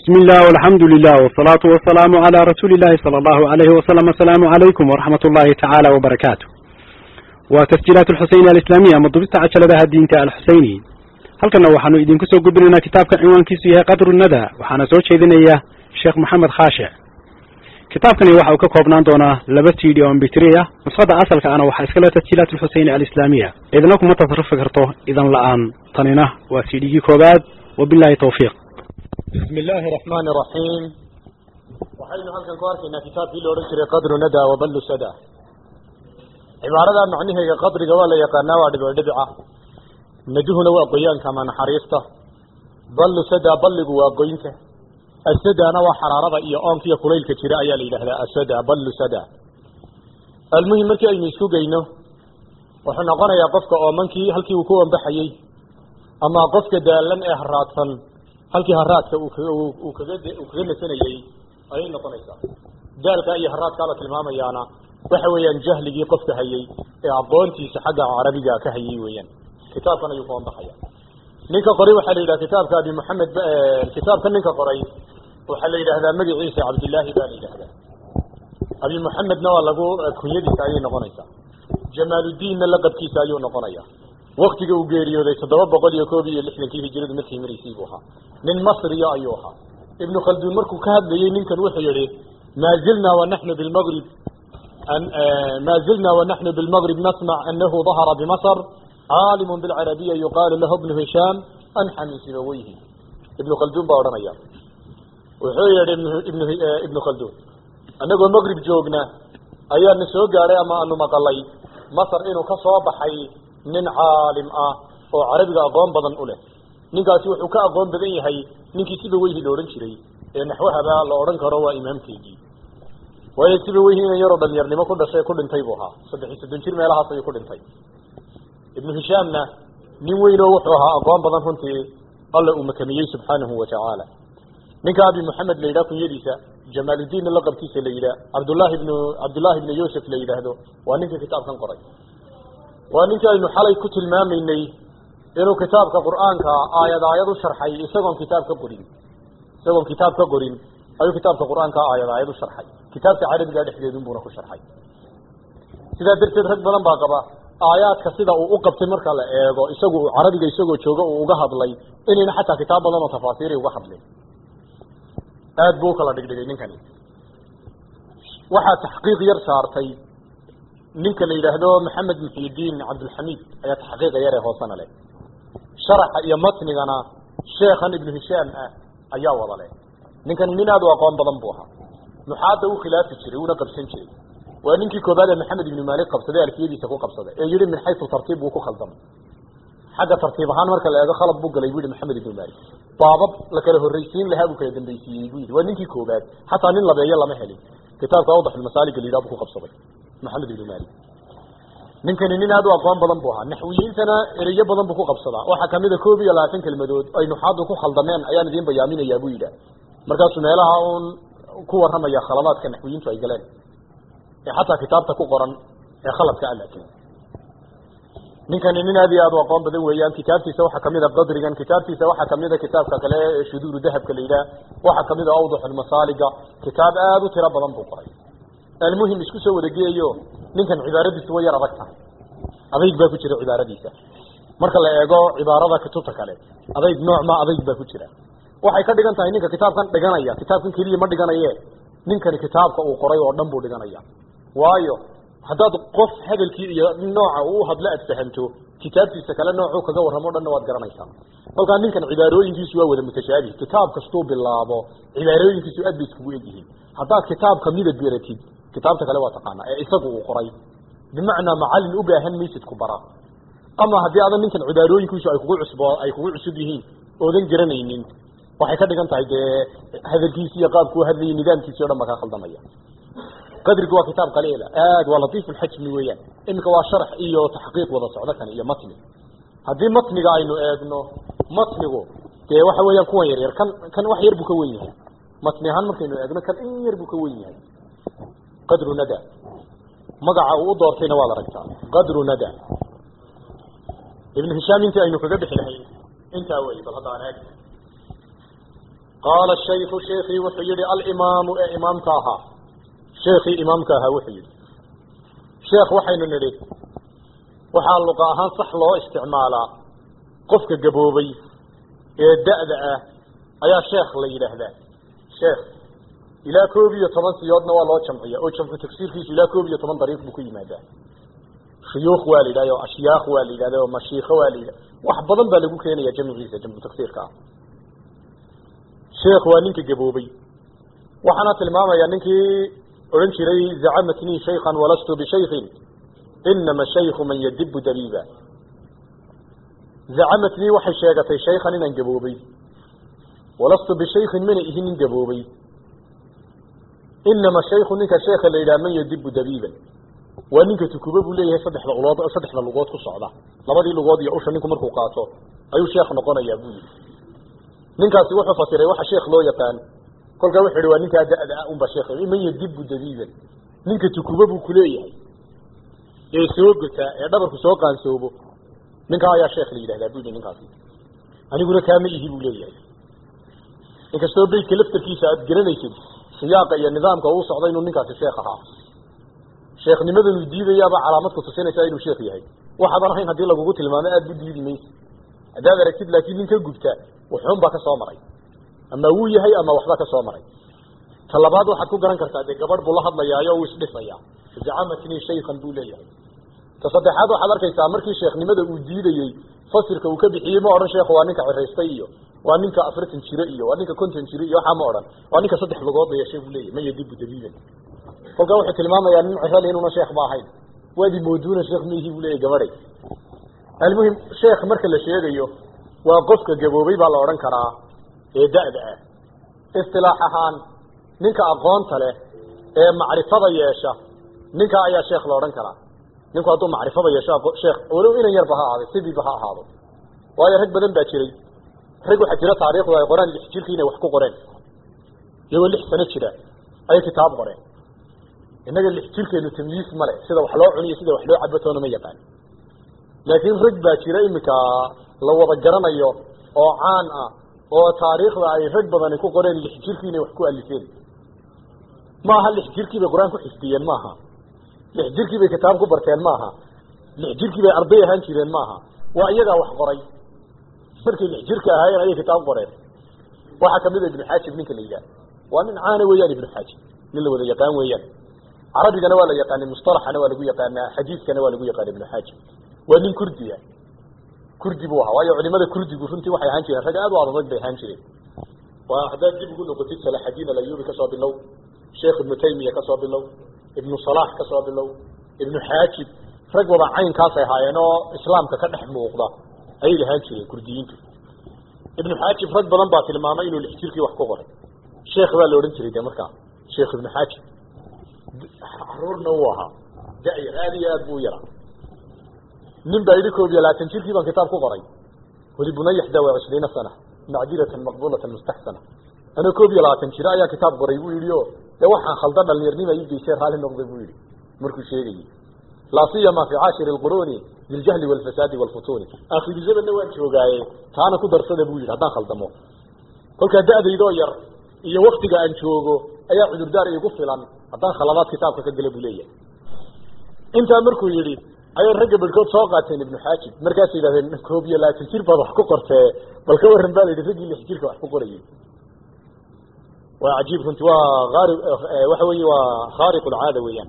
بسم الله والحمد لله والصلاة والسلام على رسول الله صلى الله عليه وسلم السلام عليكم ورحمة الله تعالى وبركاته وتسجيلات الحسين الإسلامية مضبطة عشر لها الدين الحسيني هل كنا وحنو إذن كسو قبلنا كتاب عنوان كيسيه قدر الندى وحنا سوچ إذن إياه شيخ محمد خاشع كتاب كان يوحى وككوبنان دونا لبس فيديو ام بكتريا نسخة أصل كأنا وحا إسكالة تسجيلات الحسين الإسلامية إذن لكم متصرف فكرته إذن الآن طنينه وسيدي كوباد وبالله توفيق بسم الله الرحمن الرحيم waxaynu halkan ku arkaynaa kitaabkii la odhan jiray qadru nada waballu sada cibaarada macnaheega qadriga waa la yaqaanaa waa dhibcidhibica naduhuna waa qoyaanka ama naxariista ballu sada balligu waa goynta asadana waa xaraarada iyo oonka iyo kulaylka jira ayaa la yidhahdaa asada ballu sada almuhim markii aynu isku geyno wuxuu noqonayaa qofka oomankii halkii uu ku wambaxayey ama qofka daalan ee haraadsan halkii haraadka uu kaga uu kaga nasanayey ayay noqonaysaa daalka iyo haraadkaa la tilmaamayaana waxa weeyaan jahligii qofka hayey ee aqoontiisa xagga carabiga ka hayey weeyaan kitaabkan ayuu kuwan baxaya ninka qoray waxaa la yidhaha kitaabka abi maxamed kitaabka ninka qoray waxaa la yidhahdaa magaciisa cabdillaahi baa la yidhahdaa abi maxamedna waa lagu kunyadiisa ayay noqonaysaa jamaaluddiinna laqabkiisa ayuu noqonaya waktiga uu geeriyooday toddoba boqol iyo koob iyo lixdankii hijiradu markii maraysay buu ahaa nin masriya ayuu ahaa ibnu khalduun markuu ka hadlayey ninkan wuxuu yihi maa zilna wanaxnu bilmgrib ma zilna wanaxnu bilmgrib nasmac anahu dahara bimasr caalimu bilcarabiya yuqaalu lahu bnu hishaam anxa min sibaweyhi ibnu khalduun baa odhanaya wuxuu yihi ibn ibnu khalduun anagoo mgrib joogna ayaana soo gaadhay ama aanu maqalay masr inuu ka soo baxay nin caalim ah oo carabiga aqoon badan u leh ninkaasi wuxuu ka aqoon badan yahay ninkii siba weyhi la odhan jiray ee naxwahaba la odhan karo waa imaamkeygii waayo siba weyhi inan yaroo dhalinyarnimo ku dhashay ku dhintay buu ahaa saddex iyo soddon jir meelahaas ayuu ku dhintay ibnu hishaamna nin weynoo wuxuu ahaa aqoon badan runtii alla uu makamiyey subxaanahu watacaala ninka abi maxamed la yidhaha kunyadiisa jamaaluddiinna laqabkiisa la yidhaah cabdullaahi ibnu cabdullaahi ibnu yuusuf la yidhaahdo waa ninka kitaabkan qoray waa ninkii aynu xalay ku tilmaamaynay inuu kitaabka qur'aanka aayad aayad u sharxay isagoon kitaab ka qorin isagoon kitaab ka qorin ayuu kitaabka qur'aanka aayad aayad u sharxay kitaabka carabiga dhexdeedun buuna ku sharxay sidaa darteed rag badan baa qaba aayaadka sida uu u qabtay marka la eego isagu carabiga isagoo jooga uu uga hadlay inayna xataa kitaab badan oo tafaasiiri uga hadlin aad buu ukala dhigdhigay ninkani waxaa taxqiiq yar saartay ninka la yidhaahdo maxamed muxidiin cabdilxamiid ayaa taxqiiqa yar ee hoosena leh sharaxa iyo matnigana sheekhan ibnu hishaam ah ayaa wada leh ninkani nin aad u aqoon badan buu ahaa nuxaadda u khilaafi jiray uuna qabsan jiray waa ninkii koobaad ee maxamed ibnu maalik qabsaday alfiyadiisa ku qabsaday ee yihi min xaysu tartiib buu ku khaldamay xagga tartiib ahaan marka la eego khalad buu galay bu yihi maxamed ibnu maalik baabab la kala horreysiin lahaa buu kala dambaysiiyey bu yidhi waa ninkii koobaad xataa nin labeeyo lama helin kitaabka awdaxulmasaaliga la yidhaha buu ku qabsaday maxamed ibnu maalik ninkani nin aad u aqoon badan buu ahaa naxwiyiintana ereyo badan buu ku qabsadaa waxaa kamida koob iyo labaatan kelmadood ay nuxaadu ku khaldameen ayaan idiin bayaaminayaa buu yidhaah markaasuu meelaha uun ku warramaya khaladaadka naxwiyiintu ay galeen ee xataa kitaabta ku qoran ee khaladka a laakin ninkani nin aad iyo aad u aqoon badan weeyaan kitaabtiisa waxaa kamid a qadrigan kitaabtiisa waxaa kamid a kitaabka kale ee shuduuru dahabka la yidhaah waxaa kamid a awdaxulmasaaliga kitaab aad u tiro badan buu qoray almuhim isku soo wadageeyo ninkan cibaaradiisu way yar adag tahay adayg baa ku jira cibaaradiisa marka la eego cibaarada kutubta kale adayg nooc ma adayg baa ku jira waxay ka dhigan tahay ninka kitaabkan dhiganaya kitaabkan keliya ma dhiganaye ninkani kitaabka uu qoray oo dhan buu dhiganaya waayo haddaad qof hadalkii iyo nooca uu hadlo aad fahamto kitaabtiisa kale noocuu kaga warramo o dhanna waad garanaysaa kolkaa ninkan cibaarooyinkiisu waa wada mutashaabih kitaab kastuu bilaabo cibaarooyinkiisu aad bay iskugu egyihiin haddaad kitaabka midab beratid kitaabta kale waa taqaanaa ee isagu uu qoray bimacnaa macallin u baahan maysid ku bara ama haddii adan ninkan cibaarooyinkiisu ay kugu cusbo ay kugu cusub yihiin oodan garanaynin waxay ka dhigan tahay dee hadalkiisi iyo qaabku hadlayay nidaamkiisi o dhan baa kaa khaldamaya qadrigu waa kitaab qaliila aad waa latiif lxajmi weeyaan iminka waa sharax iyo taxqiiq wada socdo kan iyo matni haddii matniga aynu eegno matnigu dee waxa weeyaan kuwan yar yar kan kan wax yar buu ka wen yahay matni ahaan markaynu eegno kan in yar buu ka wen yahay qadru nada magaca uu u doortayna waad aragtaa qadru nada ibnu hishaam intii aynu kaga bixi lahayn intaa wey bal hadda aan eeg qaala shaykhu sheekii wuxuu yihi alimaamu ee imaamka ahaa sheekii imaamka ahaa wuxuu yihi sheekh waxaynu nidhi waxaa luqa ahaan sax loo isticmaalaa qofka gaboobay ee da'da ah ayaa sheekh la yidhaahdaa sheekh ilaa koob iyo toban siyoodna waa loo jamciya oo jamcu tagsiirkiisu ilaa koob iyo toban dariiq buu ku yimaadaa shuyuukh waa la yidhahda oo ashyaakh waa la yidhahda oo mashiikho waa la yidhahda wax badan baa lagu keenaya jamciisa jamcu tagsiirka ah sheekh waa ninka gaboobay waxaana tilmaamaya ninkii odhan jiray zacamatnii shaykhan walastu bishaykin inama shaykhu man yadibu dabiiba zacamatnii waxay sheegatay shaykhan inaan gaboobay walastu bishaykin mana ihi nin gaboobay inama shaykhu ninka sheekha la yidhaha man yadibu dabiiban waa ninka tukuba buu leeyahay saddexda ulood saddexda lugood ku socda labadii lugood iyo usha ninku markuu qaato ayuu sheekh noqonayaa buu yihi ninkaasi wuxuu fasiray waxa sheekh loo yaqaan kolkaa wuxuu yihi waa ninkaa da'da ah unbaa sheekh man yadibu dabiiban ninka tukuba buu kuleeyahay ee soo gotaa ee dhabarku soo qaansoobo ninkaa ayaa sheekh la yidhahdaa buu yihi ninkaasi aniguna kaama ihi buu leeyahay inkastoo beydka laftarkiisa aad garanaysid siyaaqa iyo nidaamka uu socda inuu ninkaasi sheekh ahaa sheekhnimadanu diidayaaba calaamad ku tusinaysaa inuu sheekh yahay waxaadan ahayn haddii lagugu tilmaamo aada bu diidi maysa haddaad aragtid laakiin nin ka gubta wuxuun baa ka soo maray ama wuu yahay ama waxba ka soo maray ta labaad waxaad ku garan kartaa dee gabadh buu la hadlayaayo uu isdhisayaa zacamatnii shaykhan buu leeyahay ta saddexaad waxaad arkaysaa markii sheekhnimada uu diidayey fasirka uu ka bixiyey ma odhan sheekhu waa ninka ciraystay iyo waa ninka afartan jiro iyo waa ninka konton jiro iyo waxaa ma odhan waa ninka saddex lugood la yeeshay buu leeyahy man yadibu dabiiban kolkaa wuxuu tilmaamayaa nin cirali inuuna sheekh ba ahayn waadi mooduuna sheekh miihi buu leeyahy gabadhay almuhim sheekh marka la sheegayo waa qofka gaboobay baa la odhan karaa ee da'da ah istilaax ahaan ninka aqoonta leh ee macrifada yeesha ninka ayaa sheekh la odhan karaa ninku hadduu macrifada yeesho sheekh walow inan yarba ha ahaado sidiiba ha ahaado waayo rag badan baa jiray rag waxaa jira taariikhdu ay qoraan lix jirkii inay wax ku qoreen iyagoo lix sano jira ayay kitaab qoreen innaga lix jirkeenu tamyiis male sida wax loo cuniyo sida wax loo cabatoona ma yaqaan laakiin rag baa jira iminka la wada garanayo oo caan ah oo taariikhda ay rag badani ku qoreen lix jirkii inay wax ku alifeen ma aha lix jirkii bay qur-aan ku xifdiyeen maaha lix jirkii bay kitaab ku barteen maaha lix jirkii bay arday ahaan jireen maaha waa iyagaa wax qoray markay lix jirka ahaayeen ayay kitaab qoreen waxaa kamid a ibnu xaajib ninka la yidhaah waa nin caana weeyaan ibnu xaajib nin la wada yaqaan weeyaan carabigana waa la yaqaanay mustalaxana waa lagu yaqaanaa xadiidkana waa lagu yaqaana ibnu xaajib waa nin kurdiya kurdi buu ahaa waayo culimada kurdigu runtii waxay ahaan jireen rag aad u adag bay ahaan jireen waa haddaad dib ugu noqotid salaxadiin alayubi kasoo bilow sheekh ibnu taymiya kasoo bilow ibnu salax kasoo bilow ibnu xaajib rag wada caynkaasay ahaayeen oo islaamka ka dhex muuqda ayay lahaan jireen kurdiyiintu ibnu xaajib rag badan baa tilmaamay inuu lix jirkii wax ku qoray sheekh baa la odhan jiray de markaa sheekh ibnu xaajib caruurna uu ahaa da-yar aada iyo aad buu u yaraa nin baa yidhi koob iyo labaatan jirkii baan kitaab ku qoray weli bunaya xdaa wa cishriina sana macdiratan maqbulatan mustaxsana anoo koob iyo labaatan jiro ayaa kitaab qoray buu yidhi o dee waxaan khalda dhalinyarnima ii geysay raalli noqday buu yidhi markuu sheegayey laa siyama fi caashiri lquruuni biljahli walfasaadi walfutuuni aakhiru zamanna waan joogaaye taana ku darsada buu yidhi haddaan khaldamo kolkaa da-daydoo yar iyo waktiga aan joogo ayaa cudurdaar iigu filan haddaan khaladaad kitaabka ka gala buu leeyahay intaa markuu yidhi ayay ragga barhkood soo qaateen ibnu xaajib markaasay yidhahdeen koob iyo labaatan jir baad wax ku qortee bal ka warran baa la yidhi raggii lix jirka wax ku qorayay waa cajiib runti waa aari waxa weeye waa khaariq lcaada weeyaan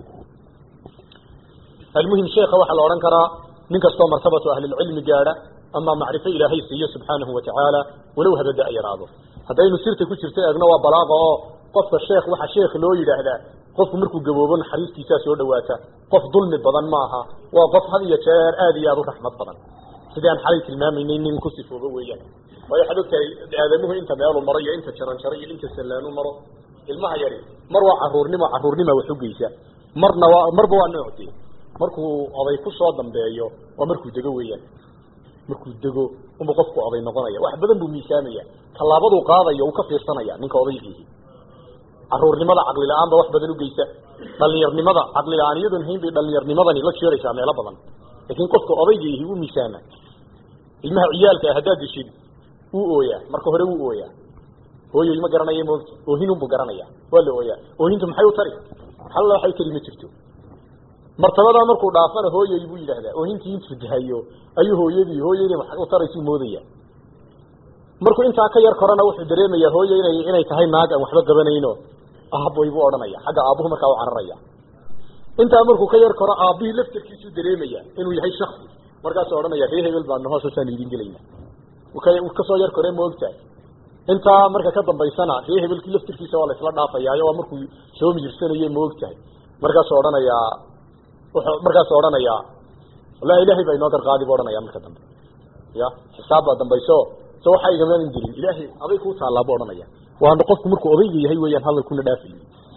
almuhim sheekha waxaa la odhan karaa nin kastoo martabatu ahlilcilmi gaadha ama macrifo ilaahay siiyo subxaanahu watacaala walow habada a yaraado haddaynu sirta ku jirto eegno waa balaaqa oo qofka sheekh waxaa sheekh loo yidhaahdaa qofku markuu gaboobo naxariistiisaa soo dhawaata qof dulmi badan maaha waa qof had iyo jeer aada iyo aada u raxmad badan sidii aan xalay tilmaamaynay nin ku sifoobo weeyaan waayo waxaad ogtahay aadamuhu inta meelu maro iyo inta jaranjaro iyo inta sallaanu maro ilmaha yari mar waa caruurnimo caruurnima wax ugeysa marna waa marba waa noocdee markuu oday ku soo dambeeyo waa markuu dego weeyaan markuu dego unba qofku oday noqonaya wax badan buu miisaamaya tallaabaduu qaadayo uu ka fiirsanaya ninka odaygiihi caruurnimada caqli la-aan ba wax badan ugeysa dhalinyarnimada caqli la-aan iyadoon hayn bay dhalinyarnimadani la jeeraysaa meelo badan laakiin qofka odaygiihi wuu miisaama ilmaha ciyaalka ah haddaad dishid wuu ooyaa marka hore wuu ooyaa hooyoy ma garanaya moogta oohinunbuu garanaya waa la ooyaa oohintu maxay u tari halla waxay tari ma jirto martabadaa markuu dhaafana hooyoy buu yidhaahdaa oohintii intuu dahayo ayuu hooyadii hooyadii maxay u taraysuu moodaya markuu intaa ka yar korana wuxuu dareemayaa hooyo inay inay tahay naag aan waxba qabanayno aaboy buu odhanaya xagga aabuhu markaa u cararaya intaa markuu ka yar koro aabbihii laftarkiisuu dareemaya inuu yahay shaksi markaasuu odhanaya ree hebel baan naho saasaan idin gelayna kasoo yar kore ma ogtahay intaa marka ka dambaysana ree hebelkii laftirkiisa waa la isla dhaafayaayo waa markuu soo mijirsanaye ma ogtahay markaasuu odhanayaa wuxuu markaasuu odhanayaa wallahi ilaahay baa inoo garqaadi buu odhanaya marka dambe ya xisaab baa dambayso so waxaa igamaan jirin ilaahay aday kuu taallaa buu odhanaya waana qofku markuu odayga yahay weeyaan hadalkuna dhaafayni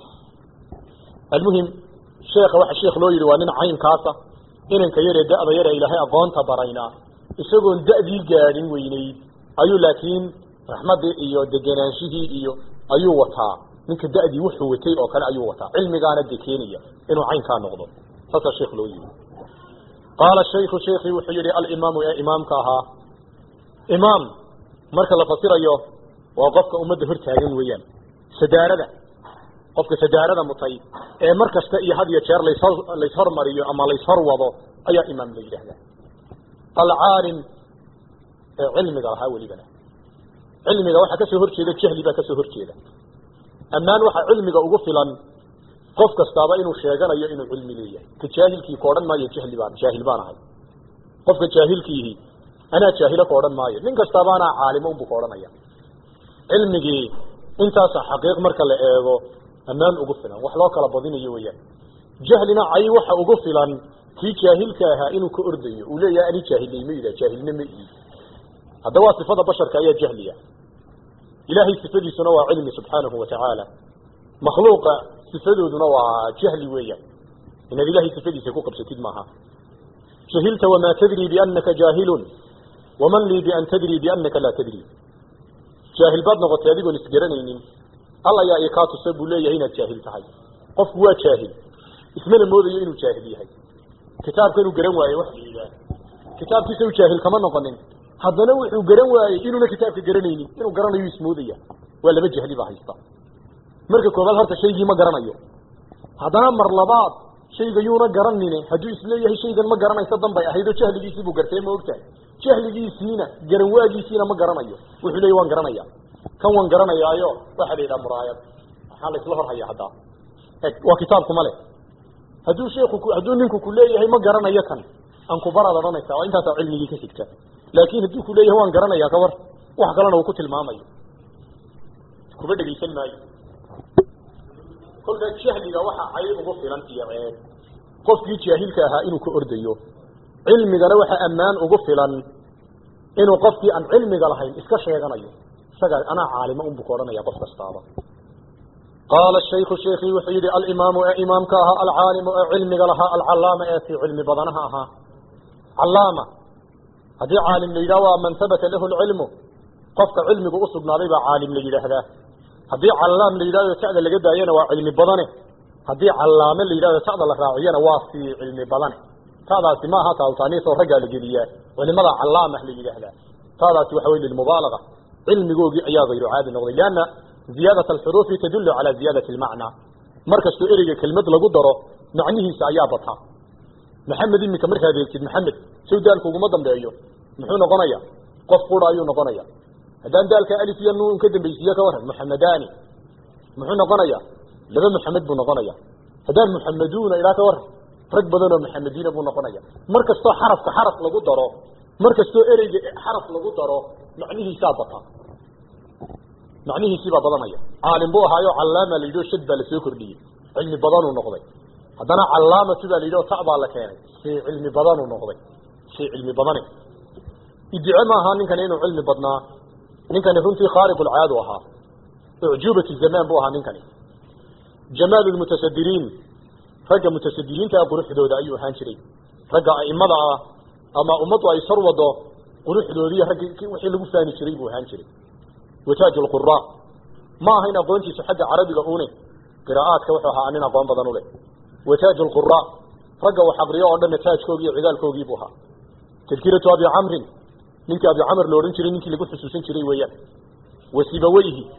almuhim sheekha waxa sheekh loo yidhi waa nin caynkaasa inanka yaree da'da yare ilaahay aqoonta barayna isagoon da'dii gaadhin weynayd ayuu laakiin raxmaddii iyo degenaanshihii iyo ayuu wataa ninka da'dii wuxuu watay oo kale ayuu wataa cilmigaana de keenaya inuu caynkaa noqdo saasaa sheekh loo yidhi qaala shaykhu sheekii wuxuu yidhi alimaamu ee imaamka ahaa imaam marka la fasirayo waa qofka ummadda hor taagan weeyaan sadaarada qofka sadaarada mutay ee mar kasta iyo had iyo jeer layshor layshormariyo ama layshor wado ayaa imaam la yidhaahdaa alcaalim ee cilmiga lahaa welibana cilmiga waxaa kasoo horjeeda jahli baa kasoo horjeeda ammaan waxaa cilmiga ugu filan qof kastaaba inuu sheeganayo inuu cilmi leeyahay ka jaahilkii ka odhan maayo jahli baan jaahil baan ahay qofka jaahilkiihi anaa jaahilo ka odhan maayo nin kastaaba anaa caalimo unbuu ka odhanaya cilmigii intaasa xaqiiq marka la eego ammaan ugu filan wax loo kala badinayo weyaan jahlina cay waxa ugu filan kii jaahilka ahaa inuu ka ordayo uu leeyahay ani jaahilnay ma yidhah jaahilna ma ii hadda waa sifada basharka ayaa jahliya ilaahay sifadiisuna waa cilmi subxaanahu watacaala makhluuqa sifadooduna waa jahli weeyaan inaad ilahay sifadiisa ku qabsatid maaha jahilta wamaa tadri bianaka jaahilun waman lii bian tadri bianaka laa tadri jaahil baad noqotay adigoon isgaranaynin alla yaa i kaa tusa buu leeyahay inaad jaahil tahay qofku waa jaahil ismana moodayo inuu jaahil yahay kitaabka inuu garan waaye wax liidaa kitaabkiisa u jaahil kama noqonin haddana wuxuu garan waayey inuuna kitaabka garanaynin inuu garanayo ismoodaya waa laba jahli baa haysta marka koobaad horta shaygii ma garanayo haddana mar labaad shayga yuuna garanine hadduu isleeyahay shaygan ma garanaysa dan bay ahayd oo jahligiisii buu gartay ma ogtahay jahligiisiina garan waagiisiina ma garanayo wuxuu leeyay waan garanaya kan waan garanayaayo waxaa la yidhaha muraayad maxaa la isla hor haya haddaa waa kitaabkuma leh hadduu sheeku hadduu ninku ku leeyahay ma garanayo kan aan ku baraad odhanaysa waa intaasaa cilmigii ka xigta laakin hadduu ku leeyahay waan garanaya kabar wax kalena uu ku tilmaamayo kuba dhegaysan maayo kolka jahliga waxaa cayb ugu filan iyo ceeb qofkii jaahilka ahaa inuu ka ordayo cilmigana waxaa ammaan ugu filan inuu qofkii aan cilmiga lahayn iska sheeganayo isaga anaa caalimo unbu ka odhanaya qof kastaaba qaala shaykhu sheekii wuxuu yihi alimaamu ee imaamka ahaa alcaalimu ee cilmiga lahaa alcalaama ee si cilmi badanaha ahaa calaama haddii caalim la yidhah waa man habata lahu lcilmu qofka cilmigu usugnaaday baa caalim la yidhaahdaa haddii callaam la yidhahdo ta'da laga daayana waa cilmi badane haddii callaame la yidhahdo ta'da la raaciyana waa sii cilmi badane ta'daasi ma aha taawtaaniis oo raggaa la geliyaa culimada callaamah la yidhaahdaa ta'daasi waxa wey lilmubaalaga cilmigoogii ayaa hayru caadi noqday lianna ziyaadat alxuruufi tadullu calaa ziyaadati almacnaa mar kastoo ereyga kelmad lagu daro macnihiisa ayaa bataa maxamed iminka markaad eegtid maxamed sow daalku uguma dambeeyo muxuu noqonaya qof qura ayuu noqonaya haddaan daalka alif iyo nuun ka dambaysiiye ka waran muxamadaani muxuu noqonaya laba muxamed buu noqonaya haddaan muxamaduuna ilaa ka waran rag badan oo muxamediina buu noqonaya mar kastoo xarafka xaraf lagu daro mar kastoo ereyga xaraf lagu daro macnihiisaa bataa macnihiisii baa badanaya caalim buu ahaayo callaama la yidhi o shad baa lasoo kordhiyey cilmi badanuu noqday haddana callaamatu baa la yidhi o ta baa la keenay shay cilmi badanuu noqday shay cilmi badane idice ma ahaa ninkani inuu cilmi badnaa ninkani runtii khaariqulcaadu ahaa ucjuubatu zamaan buu ahaa ninkani jamaal lmutasadiriin ragga mutasadiriinta ah quruxdooda ayuu ahaan jiray ragga aimada ah ama ummaddu ay sar wado quruxdoodii raggi wixii lagu faani jiray buu ahaan jiray wataaj lqura ma aha in aqoontiisu xagga carabiga une qiraa'aadka wuxuu ahaa nin aqoon badan u leh wataaj lqura ragga wax aqriyo oo dhanna taajkoogii iyo cigaalkoogii buu ahaa tadkiratu abi camrin ninkii abi camr la odhan jiray ninkii lagu xusuusan jiray weeyaan wasibaweyhi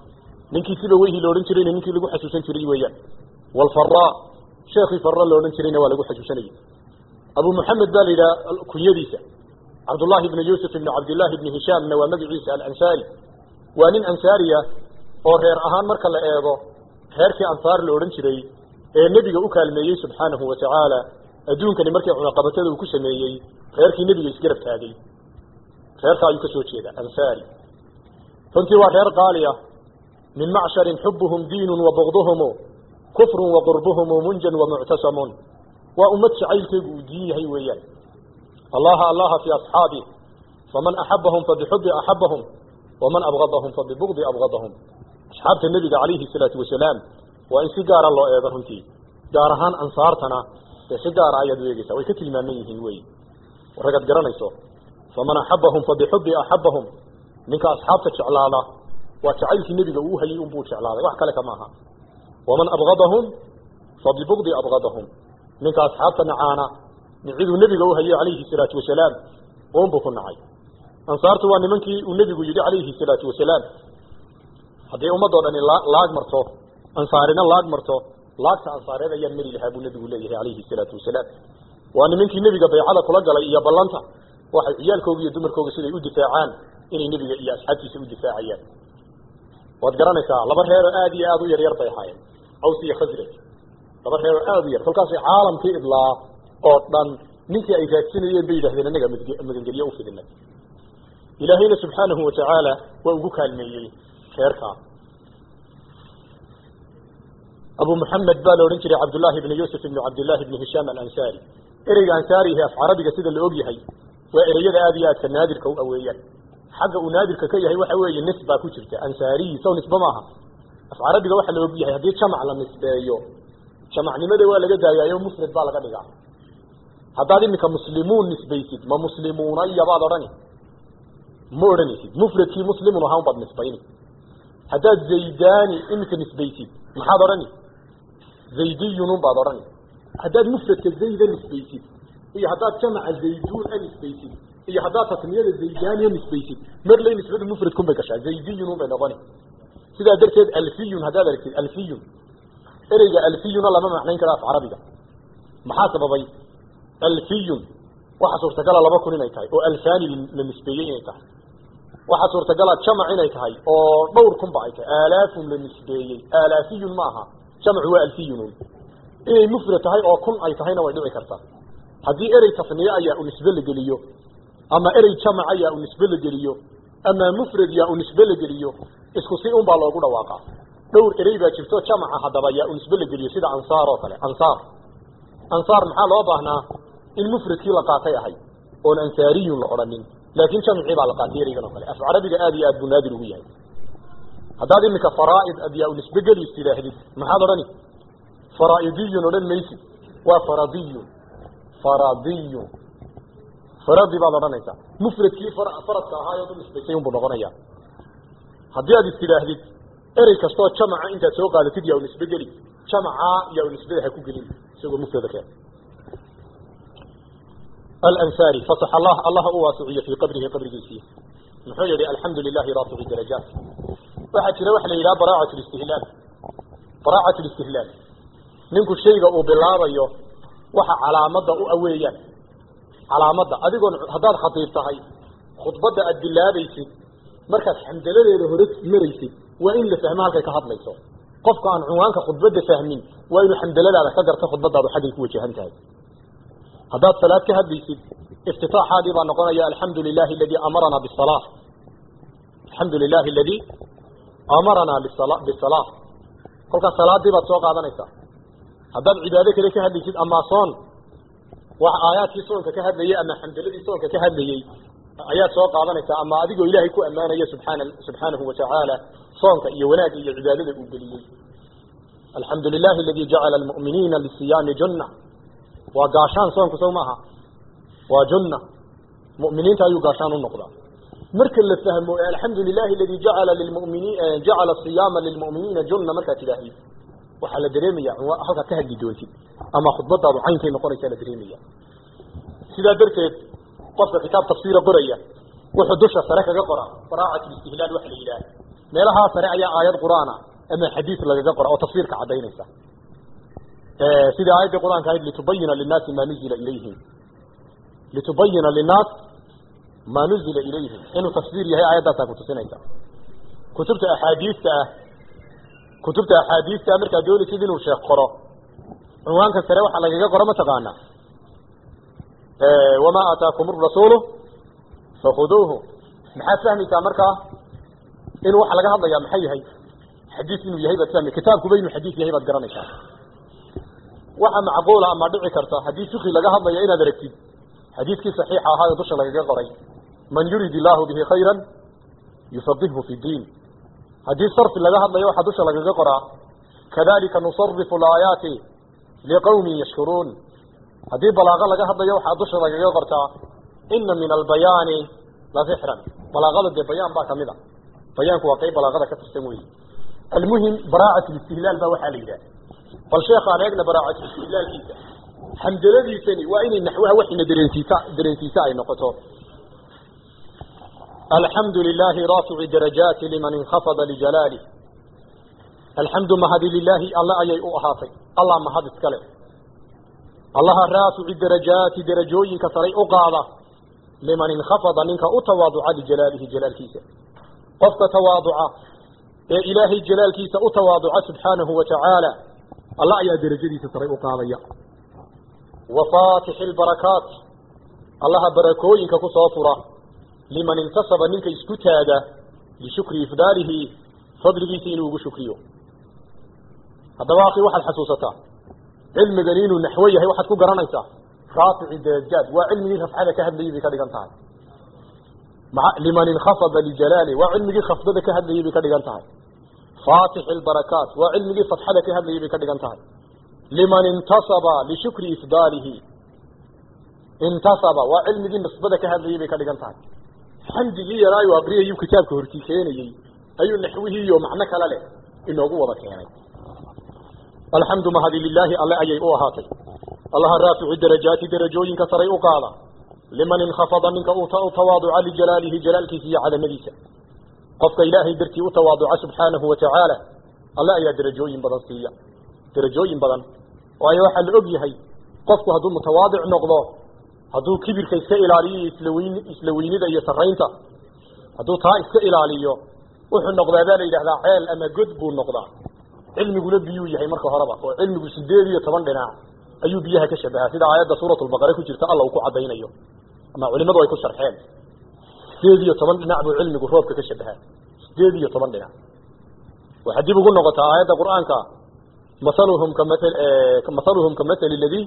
ninkii siba weyhii la odhan jirayna ninkii lagu xasuusan jiray weeyaan walfaraa sheekhii farra la odhan jirayna waa lagu xasuusanayay abu muxamed baa la yidhaha kunyadiisa cabdullaahi ibni yuusuf ibni cabdillaahi ibni hishaamna waa magaciisa alansaari waa nin ansaariya oo reer ahaan marka la eego reerkii ansaar la odhan jiray ee nebiga u kaalmeeyey subxaanahu wa tacaala adduunkani markii cunaqabatada uu ku sameeyey reerkii nebiga isgarab taagay reerka ayuu ka soo jeeda ansaari runtii waa reer qaali ah min macsharin xubuhum diinun wa bugduhumu kufrun wa qurbuhumu munjan wa muctasamun waa ummad jacaylkeegu uu diin yahay weeyaan allaha allaha fi asxaabih faman axabahum fabixubi axabahum waman abgadahum fabibugdi abgadahum asxaabta nebiga calayhi salaatu wasalaam waa in si gaara loo eego runtii gaar ahaan ansaartana dee si gaara ayaad u eegeysaa way ka tilmaaman yihiin wey ragad garanayso faman axabahum fabixubi axabahum ninka asxaabta jeclaada waa jacaylkii nebiga uu hayay unbuu jeclaaday wax kale kama aha waman abgadahum fabibugdi abgadahum ninka asxaabta nacaana niciduu nebiga u hayay calayhi salaatu wasalaam unbuu ku nacay ansaartu waa nimankii uu nebigu yidhi calayhi salaatu wasalaam haddii ummadoo dhani laag marto ansaarina laag marto laagta ansaareed ayaan mari lahaa buu nebigu leeyahay calayhi salaatu wasalaam waa nimankii nebiga baycada kula galay iyo ballanta waxay ciyaalkooga iyo dumarkooga siday u difaacaan inay nebiga iyo asxaabtiisa u difaacayaan waad garanaysaa laba reeroo aad iyo aada u yaryar bay ahaayeen aws iyo khasraj laba reeroo aada u yar kolkaasay caalamkii idlaa oo dhan ninkii ay raadsanayeen bay yidhahdeen anaga magangelyo u fidinay ilaahayna subxaanahu watacaala waa ugu kaalmeeyey reerkaa abu muxamed baa la odhan jiray cabdullaahi ibni yuusuf ibni cabdillahi ibni hishaam alansaari ereyga ansaarihi af carabiga sida la og yahay waa ereyada aada iyo aadka naadirka u aweeyaan xagga uu naadirka ka yahay waxa weeye nis baa ku jirta ansaariyi saw nisbe maaha af carabiga waxa la og yahay haddii jamac la nisbeeyo jamacnimada waa laga daayaayo mufrad baa laga dhigaa haddaad iminka muslimuun nisbaysid ma muslimuunaya baad odhani ma odhanaysid mufradkii muslimun ahaan baad nisbayni haddaad zaydani iminka nisbaysid maxaad odhani zaydiyunun baad odhani haddaad mufradka zayda nisbaysid iyo haddaad jamaca zayduun a nisbaysid iyo haddaad tasniyada zaydaniya nisbaysid marley nisbadu mufradkun bay gashaa zaydiyunun bay noqoni sidaa darteed alfiyun haddaad aragtid alfiyun ereyga alfiyuna lama macnayn karo af carabiga maxaa sababay alfiyun waxa suurtagala laba kun inay tahay oo alfani la nisbeeyey inay tahay waxaa suurtagala jamac inay tahay oo dhowr kunba ay tahay aalaafun la nisbeeyey aalaafiyun ma aha jamcu waa alfiyunun inay mufrad tahay oo kun ay tahayna way dhici kartaa haddii erey tasniye ayaa u nisbe la geliyo ama erey jamac ayaa u nisbe la geliyo ama mufrad yaa u nisbe la geliyo isku si un baa loogu dhawaaqaa dhowr erey baa jirto jamaca haddaba yaa u nisbe la geliyo sida ansaar oo kale ansaar ansaar maxaa loo baahnaa in mufradkii la qaatay ahay oon ansaariyun la odhanin laakiin jamcii baa la qaatay ereygan oo kale af carabiga aad iyo aad buu naadir ugu yahay haddaad iminka faraa'id ad yaa u nisbe geliis tidhaahdid maxaad odhani faraa'idiyun odhan maysid waa faradiyun faradiyun faradi baad odhanaysaa mufradkii faradka ahaayoo u nisbaysay unbuu noqonaya haddii aad is tidhaahdid erey kastoo jamaca intaad soo qaadatid yaa u nisbe geli jamaca yaa u nisbada ha ku gelin isagoo mufrada keen alansaari fasax allah allaha u waasiciyo fii qabrihi qabrigiisii muxuu yihi alxamdu lilahi raafici darajaat waxaa jira waxa la yidhaha baraacat listihlaal baraacat listihlaal ninku shayga uu bilaabayo waxa calaamada u aweeyaan calaamadda adigoon haddaad khatiib tahay khudbadda aad bilaabaysid markaad xamdaladeeda hore maraysid waa in la fahmo halkay ka hadlayso qofka aan cunwaanka khudbadda fahmin waa inuu xamdaladaada ka garto khudbadaadu xaggay ku wajahan tahay haddaad salaad ka hadlaysid iftitaaxaadii baa noqonaya alxamdu lilahi aladii amaranaa bisala alxamdu lilahi aladii amaranaa bisala kolkaas salaadii baad soo qaadanaysaa haddaad cibaado kale ka hadlaysid ama soon wax aayaadkii soonka ka hadlayey ama xamdaladii soonka ka hadlayey ayaad soo qaadanaysaa ama adigoo ilaahay ku ammaanaya subxaana subxaanahu watacaala soonka iyo wanaagga iyo cibaadada uu geliyey alxamdu lilahi aladii jacala almu'miniina lisiyaami junna waa gaashaan soonku sow maaha waa junna mu'miniinta ayuu gaashaan u noqdaa marka la fahmo alxamdu lilahi aladii jacala lilmuminiin jacala siyaama lilmu'miniina junna markaad tidhaahid waxaa la dareemaya halkaad ka hadli doontid ama khudbadaadu caynkay noqonaysaa la dareemaya sidaa darteed qofka kitaab tafsiira qoraya wuxuu dusha sare kaga qora baraacat listihlaal waxa la yidhaah meelahaa sare ayaa aayad qur-aan ah ama xadiis lagaga qora oo tafsiirka caddaynaysa sida aayaddii qur-aanka ahayd litubayina linnaasi maa nuzila ilayhim litubayina linnaas maa nuzila ilayhim inuu tafsiir yahay aayaddaasaa kutusinaysa kutubta axaadiista ah kutubta axaadiista ah markaad doonaysid inuu sheekh qoro cunwaanka sare waxaa lagaga qoro mataqaana wamaa aataakum arasuulu fakhuduuhu maxaad fahmaysaa markaa inuu waxa laga hadlayaa maxay yahay xadiis inuu yahay baad fahmay kitaabkuba inuu xadiis yahay baad garanaysaa waxa macquula ama dhici karta haddii fiqi laga hadlayo inaad aragtid xadiiskii saxiixa ahaa ee dusha lagaga qoray man yurid illaahu bihi khayran yufaqihhu fi diin haddii sarfi laga hadlayo waxaa dusha lagaga qoraa kadalika nusarifu alaayaati liqawmin yashkuruun haddii balaaqo laga hadlayo waxaa dusha lagaga qortaa ina min albayaani la sixran balaaqada dee bayaan baa kamid a bayaanku waa qayb balaaqada ka tirsan weyi almuhim baraacat listihlaal baa waxaa la yidhaha bal sheekhaan eegna baraacat istihlaalkiisa xamdaladiisani waa inay naxwaha waxina dareensiisa dareensiisa ay noqoto alxamdu lilahi raafici darajaati liman inkhafada lijalaalih alxamdu mahadi lilaahi alle ayay u ahaatay allah mahad iskale allaha raafici darajaati darajooyinka saray u qaada liman inkhafada ninka u tawaaduca lijalaalihi jalaalkiisa qofka tawaaduca ee ilaahay jalaalkiisa u tawaaduca subxaanahu wa tacaala alla ayaa derajadiisa saray u qaadaya wa faatixi lbarakaat allaha barakooyinka ku soo fura liman intasaba ninka isku taaga lishukri ifdaalihi fadligiisa inuu ugu shukriyo haddaba akhi waxaad xasuusataa cilmigani inuu naxwo yahay waxaad ku garanaysaa raafici darajaad waa cilmigii rafcada ka hadlayay bay ka dhigan tahay liman inkhafada lijalaali waa cilmigii khafdada ka hadlayay bay ka dhigan tahay faatixi lbarakaat waa cilmigii fatxada ka hadlayay bay ka dhigan tahay liman intasaba lishukri ifdaalihi intasaba waa cilmigii nisbada ka hadlayay bay ka dhigan tahay xamdigii yaraayu aqriyayuu kitaabka hortii keenayey ayuu naxwihii iyo macno kale leh inoogu wada keenay alxamdu mahadi lilaahi alle ayay u ahaatay allaha raafici darajaati darajooyinka saray u qaada liman inkhafada ninka u tawaaduca lijalaalihi jalaalkiisa iyo cadamadiisa qofka ilaahay dartii u tawaaduca subxaanahu wa tacaala alle ayaa derajooyin badan siiya derajooyin badan waayo waxaa la og yahay qofku hadduu mutawaadic noqdo hadduu kibirka iska ilaaliyo islaweyn isla weynida iyo saraynta hadduu taa iska ilaaliyo wuxuu noqdaa baa la yidhahdaa ceel ama god buu noqdaa cilmiguna biyuu yahay marka horeba oo cilmigu sideed iyo toban dhinac ayuu biyaha ka shabahaa sida aayadda suuratulbaqare ku jirta alla uu ku caddaynayo ama culimadu ay ku sharxeen sideed iyo toban dhinac buu cilmigu roobka ka shabahaa sideed iyo toban dhinac waxaa dib ugu noqotaa aayadda qur-aanka masaluhum kamal masaluhum kamasali ladii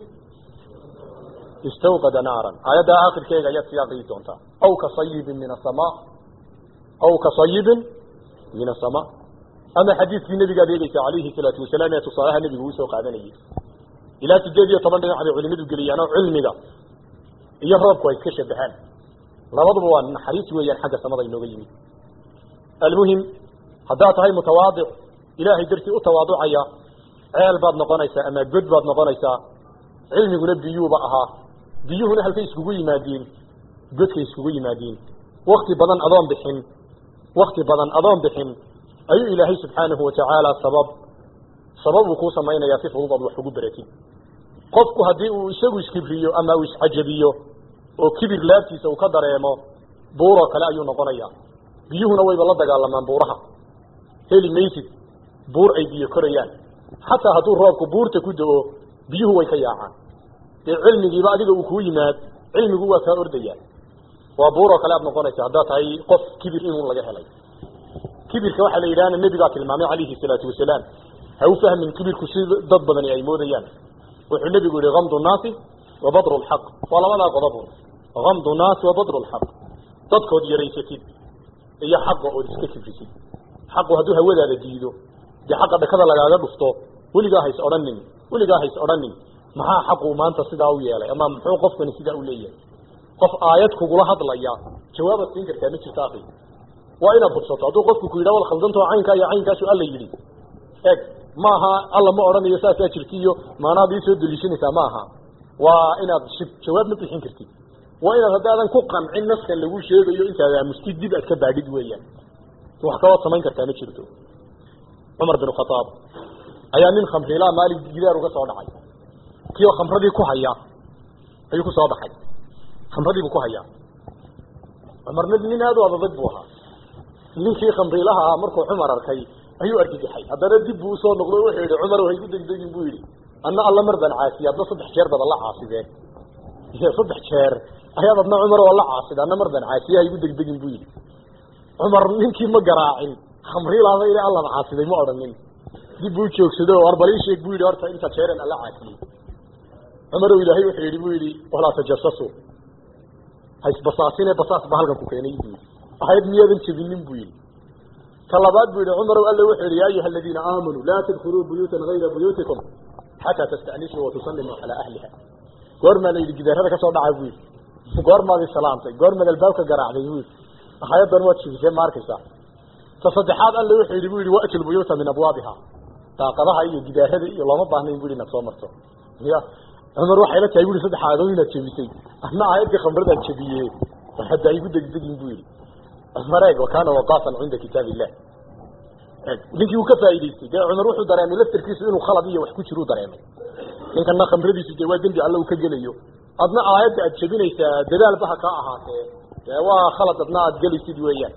istawqada naaran aayadda aakhirkeega ayaad sii aqriyi doontaa aw ka sayibin min asamaa aw ka sayibin min asamaa ama xadiidkii nabigaad eegeysa calayhi salaatu wasalaam ee tusaalaha nebigu uu soo qaadanayay ilaa sideed iyo toban dhinac bay culimadu geliyaan oo cilmiga iyo roobku ay iska shabahaan labaduba waa naxariis weeyaan xagga samada inooga yimid almuhim haddaad tahay mutawaadic ilaahay dartii u tawaaducaya ceel baad noqonaysaa ama god baad noqonaysaa cilmiguna biyuuba ahaa biyuhuna halkay iskugu yimaadiin godkay iskugu yimaadiin wakti badan adoon bixin wakti badan adoon bixin ayuu ilaahay subxaanahu watacaala sabab sabab uu kuu samaynayaa si fudud aad wax ugu beratid qofku haddii uu isagu iskibriyo ama uu iscajabiyo oo kibir laabtiisa uu ka dareemo buuroo kale ayuu noqonayaa biyuhuna wayba la dagaalamaan buuraha heli maysid buur ay biyo korayaan xataa hadduu roobku buurta ku do-o biyuhu way ka yaacaan dee cilmigiiba adiga uu kuu yimaad cilmigu waa kaa ordayaa waa buuroo kale aad noqonaysa haddaad tahay qof kibir inuu laga helay kibirka waxaa la yidhahna nebigaa tilmaamay calayhi salaatu wasalaam ha u fahmin kibirku si dad badani ay moodayaan wuxuu nebigu yihi kamdu naasi wa badru lxaq waa labadaa qodobun kamdu naasi wa badru lxaq dadkood yaraysatid iyo xaqa ood iska kibrisid xaqu hadduu hawadaada diido dee xaqa dhakada lagaaga dhufto weligaa hays odhanin weligaa hays odhanin maxaa xaqu maanta sidaa u yeelay ama muxuu qofkani sidaa u leeyahay qof aayad kugula hadlaya jawaabaad siin kartaa ma jirta akhi waa inaad hubsato hadduu qofku ku yidha wal khaldantao caynkaa iyo caynkaasu alla yidhi eg maaha alla ma odhanayo saasaa jirti iyo maanaad ii soo deliishanaysaa ma aha waa inaad shib jawaab ma bixin kartid waa inaad haddaadan ku qancin naskan lagu sheegayo intaad aamustid dib aad ka baadhid weeyaan wax kabaad samayn kartaa ma jirto cumar bin khataab ayaa nin khamriilaa maalin gidaar uga soo dhacay kioo khamradii ku haya ayuu ku soo baxay khamradii buu ku hayaa cumarna nin aada u adadag buu ahaa ninkii khamriilaha ah markuu cumar arkay ayuu argagaxay haddana dib buu usoo noqdo wuxuu yihi cumar haygu degdegin buu yidhi anna alla mar baan caasiye adna saddex jeer baad alla caasideen saddex jeer ayaad adna cumar oo la caasida anna mar baan caasiye haygu degdegin buu yidhi cumar ninkii ma garaacin khamriilaaba ila allan caasiday ma odhanin dib buu joogsado war bal ii sheeg buu yidhi horta inta jeeran alla caasiyey cumarow ilaahay wuxuu yidhi buu yidhi walaa tajasasu haysbasaasine basaas ba halkan ku keenay buu yidhi ahayd miyaadan jebinin buu yidhi ta labaad buu yidhi cumarow alle wuxuu yidhi yaa ayuha aladiina aamanuu laa tadkhuluu buyuutan hayra buyuutikum xataa tasta'nisuu watusallimuu calaa ahliha goormaa la yidhi gidaarada kasoo dhaca buu yidhi goormaad isalaamtay goormaad albaabka garaacday buu yidhi ahayaddan waad jebisee ma arkaysaa ta saddexaad alle wuxuu yidhi buu yidhi wa'ti lbuyuuta min abwaabiha daaqadaha iyo gidaarada iyo looma baahnayn bu yidhi inaad soo marto ya cumar waxay la tahay bu yidhi saddex aadood inaad jebisay adna aayadka khamradaan jebiye war hadda igu degdegin bu yidhi cumar eeg wakaana waqaafan cinda kitaab illah ninkii uu ka faa'idaystay dee cumar wuxuu dareemay laftarkiisu inuu khalad iyo wax ku jiruu dareemay ninkana khamradiisu dee waa dembi alle uu ka gelayo adna aayadda aad jebinaysaa dadaalba ha kaa ahaatee dee waa khalad adna aad gelaysid weeyaan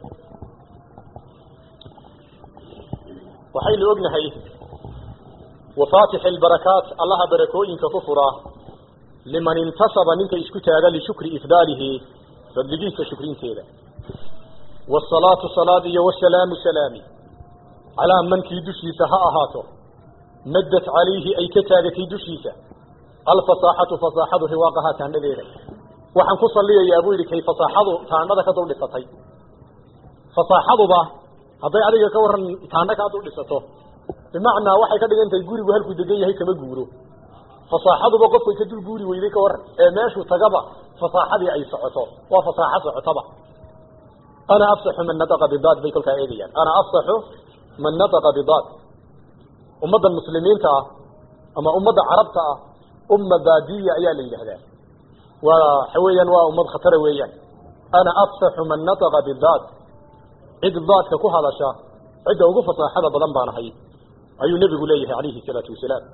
waxaynu ognahay wafaatix albarakaat allaha barakooyinka ku fura liman intasaba ninka isku taaga lishukri ifdaalihi fadligiisa shukrinteeda wasalaatu salaad iyo wasalaamu salaami calaa mankii dushiisa ha ahaato maddat calayhi ay ka taagatay dushiisa alfasaaxatu fasaaxadu riwaaqahaa taandhadeeda waxaan ku saliyayaa buu yidhi kay fasaaxadu taandhada ka dul dhisatay fasaaxaduba hadday adiga ka waran taandha kaa dul dhisato bimacnaa waxay ka dhigan tahay gurigu halkuu degan yahay kama guuro fasaaxaduba qofkay ka dul guuri weyday ka waran ee meeshuu tagaba fasaaxadii ay socoto waa fasaaxo socotaba ana afsaxu man nataqa bidaad bay kolkaa eegayaan ana afsaxu man nataqa bidaad ummaddan muslimiinta ah ama ummadda carabta ah umma baadiya ayaa la yidhaahdaa waa waxa weeyaan waa ummad khatara weeyaan ana afsaxu man nataqa bidaad cid daadka ku hadasha cidda ugu fasaaxada badan baan ahay ayuu nebigu leeyahay calayhi salaatu wasalaam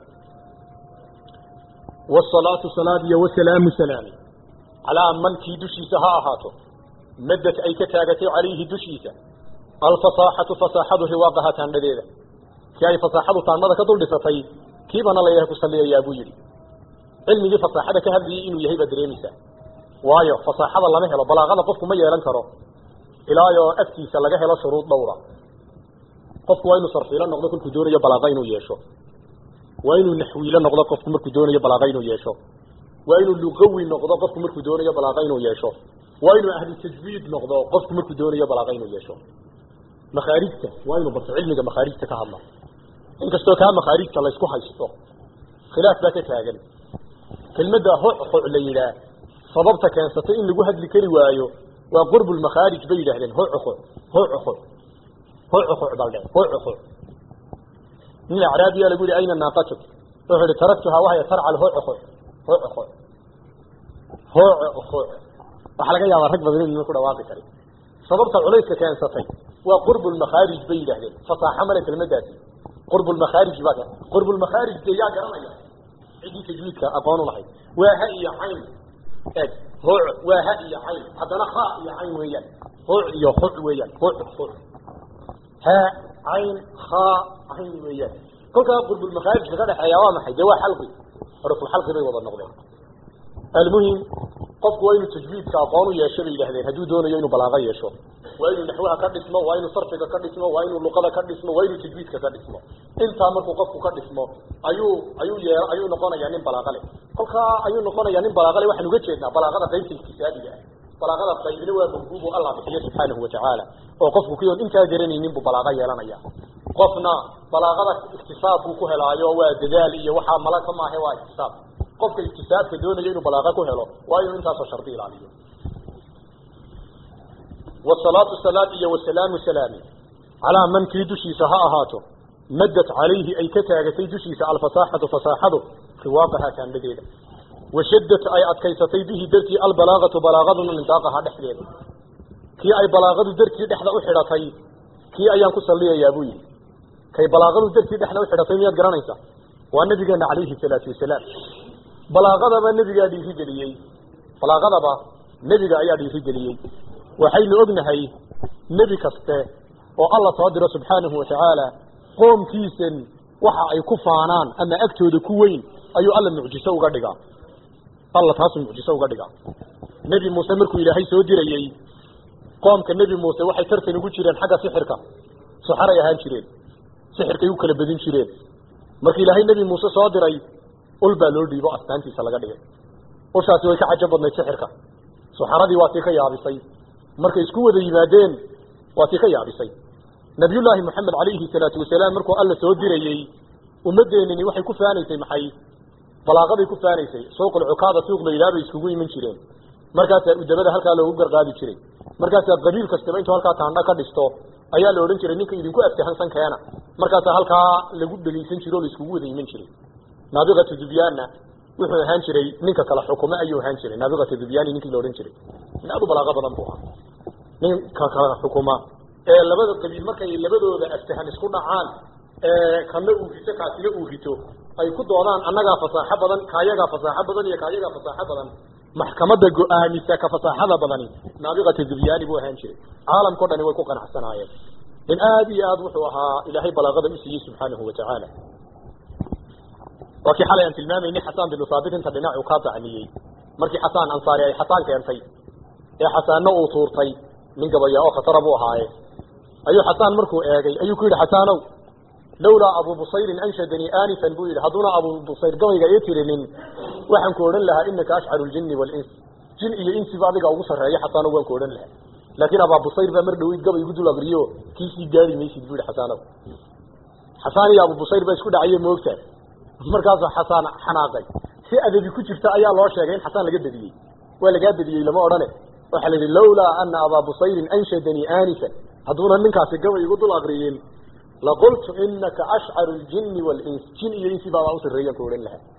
wasalaatu salaad iyo wasalaamu salaami calaa mankii dushiisa ha ahaato madad ay ka taagatay calayhi dushiisa alfasaaxatu fasaaxadu riwaaqaha taandhadeeda si ay fasaaxadu taandhada ka dul dhisatay kiibana layahay ku saliyayaa buu yidhi cilmigii fasaaxada ka hadlayay inuu yahay baad dareemaysaa waayo fasaaxada lama helo balaaqada qofku ma yeelan karo ilaayoo agtiisa laga helo shuruud dhowra qofku waa inuu sarfiilo noqdo kolkuu doonayo balaaqa inuu yeesho waa inuu naxwiilo noqdo qofku markuu doonayo balaaqa inuu yeesho waa inuu luqawi noqdo qofku markuu doonayo balaaqa inuu yeesho waa inuu ahlu tajwiid noqdo qofku markuu doonayo balaaqa inuu yeesho makhaarijta waa inuu barto cilmiga makhaarijta ka hadla inkastoo kaa makhaarijta laysku haysto khilaaf baa ka taagan kelmadda hoxox la yidhaah sababta keensatay in lagu hadli kari waayo waa qurbu lmakhaarij bay yidhaahdeen hoxoxo hoxoxo hoxoxo baldhe hoxoxo nin acraabiya lagu yihi ayna naaqatuk wuxuu ihi taraktuhaa wahya tarcal hoxoxo hoxoxo hoxoxo waxaa laga yaabaa rag badan inuu ku dhawaaqi karin sababta culayska keensatay waa qurbu lmakhaarij bay yidhahdeen fasaaxo male kelmadaasi qurbu lmakhaarij baa qurbu lmakhaarij dee yaa garanaya ciddii tajwiidka aqoon u lahayd waa ha iyo cayn eeg hooc waa ha iyo cayn haddana ha iyo cayn weeyaan hooc iyo hoc weeyaan hooc hoc ha cayn ha cayn weeyaan kolkaa qurbulmakhaarij ka dhexeeya waa maxay dee waa xalqi xurufulxalqi bay wada noqdeen almuhim qofku waa inuu tajwiidka aqoon u yeesho bay yidhahdeen hadduu doonayo inuu balaaqo yeesho waa inuu naxwaha ka dhismo waa inuu sarfiga ka dhismo waa inuu luqada ka dhismo waa inuu tajwiidka ka dhismo intaa markuu qofku ka dhismo ayuu ayuu yee ayuu noqonayaa nin balaaqo leh kolkaa ayuu noqonayaa nin balaaqo leh waxaan uga jeednaa balaaqada qaybta iktisaabiga ah balaaqada qaybina waa mawhuub oo allah bixiyo subxaanahu watacaala oo qofku kiyoon intaa garanaynin buu balaaqo yeelanaya qofna balaaqada iktisaab buu ku helaayo waa dadaal iyo waxaa malaka maahe waa iktisaab qofka iktisaabka doonayo inuu balaaqo ku helo waa inuu intaasoo shardi ilaaliyo wasalaatu salaad iyo wasalaamu salaami calaa man kii dushiisa ha ahaato maddat calayhi ay ka taagatay dushiisa alfasaaxatu fasaaxadu riwaaqahaa taandhadeeda washadat ay adkaysatay bihi dartii albalaaqatu balaaqaduna lindaaqahaa dhexdeeda kii ay balaaqadu dartii dhexda u xidhatay kii ayaan ku salliyayaa buu yidhi kay balaaqadu dartii dhexda u xidhatay miyaad garanaysa waa nabigeena calayhi salaatu wasalaam balaaqadaba nebigaa dhiirigeliyey balaaqadaba nebiga ayaa dhiirigeliyey waxaynu ognahay nebi kaste oo alla soo diro subxaanahu watacaala qoomkiisan waxa ay ku faanaan ama agtooda ku weyn ayuu alla mucjiso uga dhigaa alla taasuu mucjiso uga dhigaa nebi muuse markuu ilaahay soo dirayey qoomka nebi muuse waxay tartan ugu jireen xagga sixirka suxaray ahaan jireen sixirkay u kala badin jireen markii ilaahay nebi muuse soo diray ul baa loo dhiibo astaantiisa laga dhigay ushaasi way ka cajab badnayd sixirka suxaradii waa tii ka yaabisay markay isku wada yimaadeen waa tii ka yaabisay nabiyullaahi moxamed calayhi salaatu wasalaam markuu alla soo dirayey ummaddeenini waxay ku faanaysay maxay balaaqaday ku faanaysay suuqul cukaada suuq la yidhaha bay iskugu iman jireen markaasaa udabada halkaa loogu garqaadi jiray markaasaa qabiil kastaba intuu halkaa taandha ka dhisto ayaa la odhan jiray ninka idinku aftahansan keena markaasaa halkaa lagu dhegaysan jiro o la iskugu wada iman jiray naabiqatu dubyaanna wuxuu ahaan jiray ninka kala xukume ayuu ahaan jiray naabiqatu dubyaani ninkii la odhan jiray nin aad u balaaqa badan buu ahaa ninka kala xukuma ee labada qabiil markay labadooda aftahan isku dhacaan kana uu rito kaasina uu rito ay ku doodaan annagaa fasaaxo badan kaayagaa fasaaxo badan iyo kaayagaa fasaaxo badan maxkamadda go-aamisa ka fasaaxada badani naabiqata dubyaani buu ahaan jiray caalamkao dhani way ku qanacsanaayeen in aada iyo aad wuxuu ahaa ilaahay balaaqada u siiyey subxaanahu watacaala waa kii xalay aan tilmaamaynay xasaan binu saabit inta dhinacuu kaa dacniyey markii xasaan ansaari ay xasaan keentay ee xasaanna uu tuurtay nin gabaya oo khatara buu ahaaye ayuu xasaan markuu eegay ayuu ku yidhi xasaanow lawlaa abu busayrin anshadanii aanifan buu yidhi hadduuna abu busayr gabayga ii tirinin waxaan ku odhan lahaa inaka ashcaru ljini waalins jin iyo insiba adiga ugu sarreeya xasaanow waan ku odhan lahaa laakiin abaa busayr baa mar dhaweyd gabay igu dul aqriyo kiisii gaari maysid buu yidhi xasaanow xasaan iyo abu busayr baa isku dhacaye moogtaa markaasuu xasaan xanaaqay si adabi ku jirta ayaa loo sheegay in xasaan laga bediyey waa lagaa bediyey lama odhane waxaa la yidhi lawlaa ana abaa busayrin anshadanii aanifan hadduuna ninkaasi gabay igu dul aqriyin laqultu inaka ashcaru ljini waalins jin iyo insi baabaa u sarreeyan ku odhan lahaa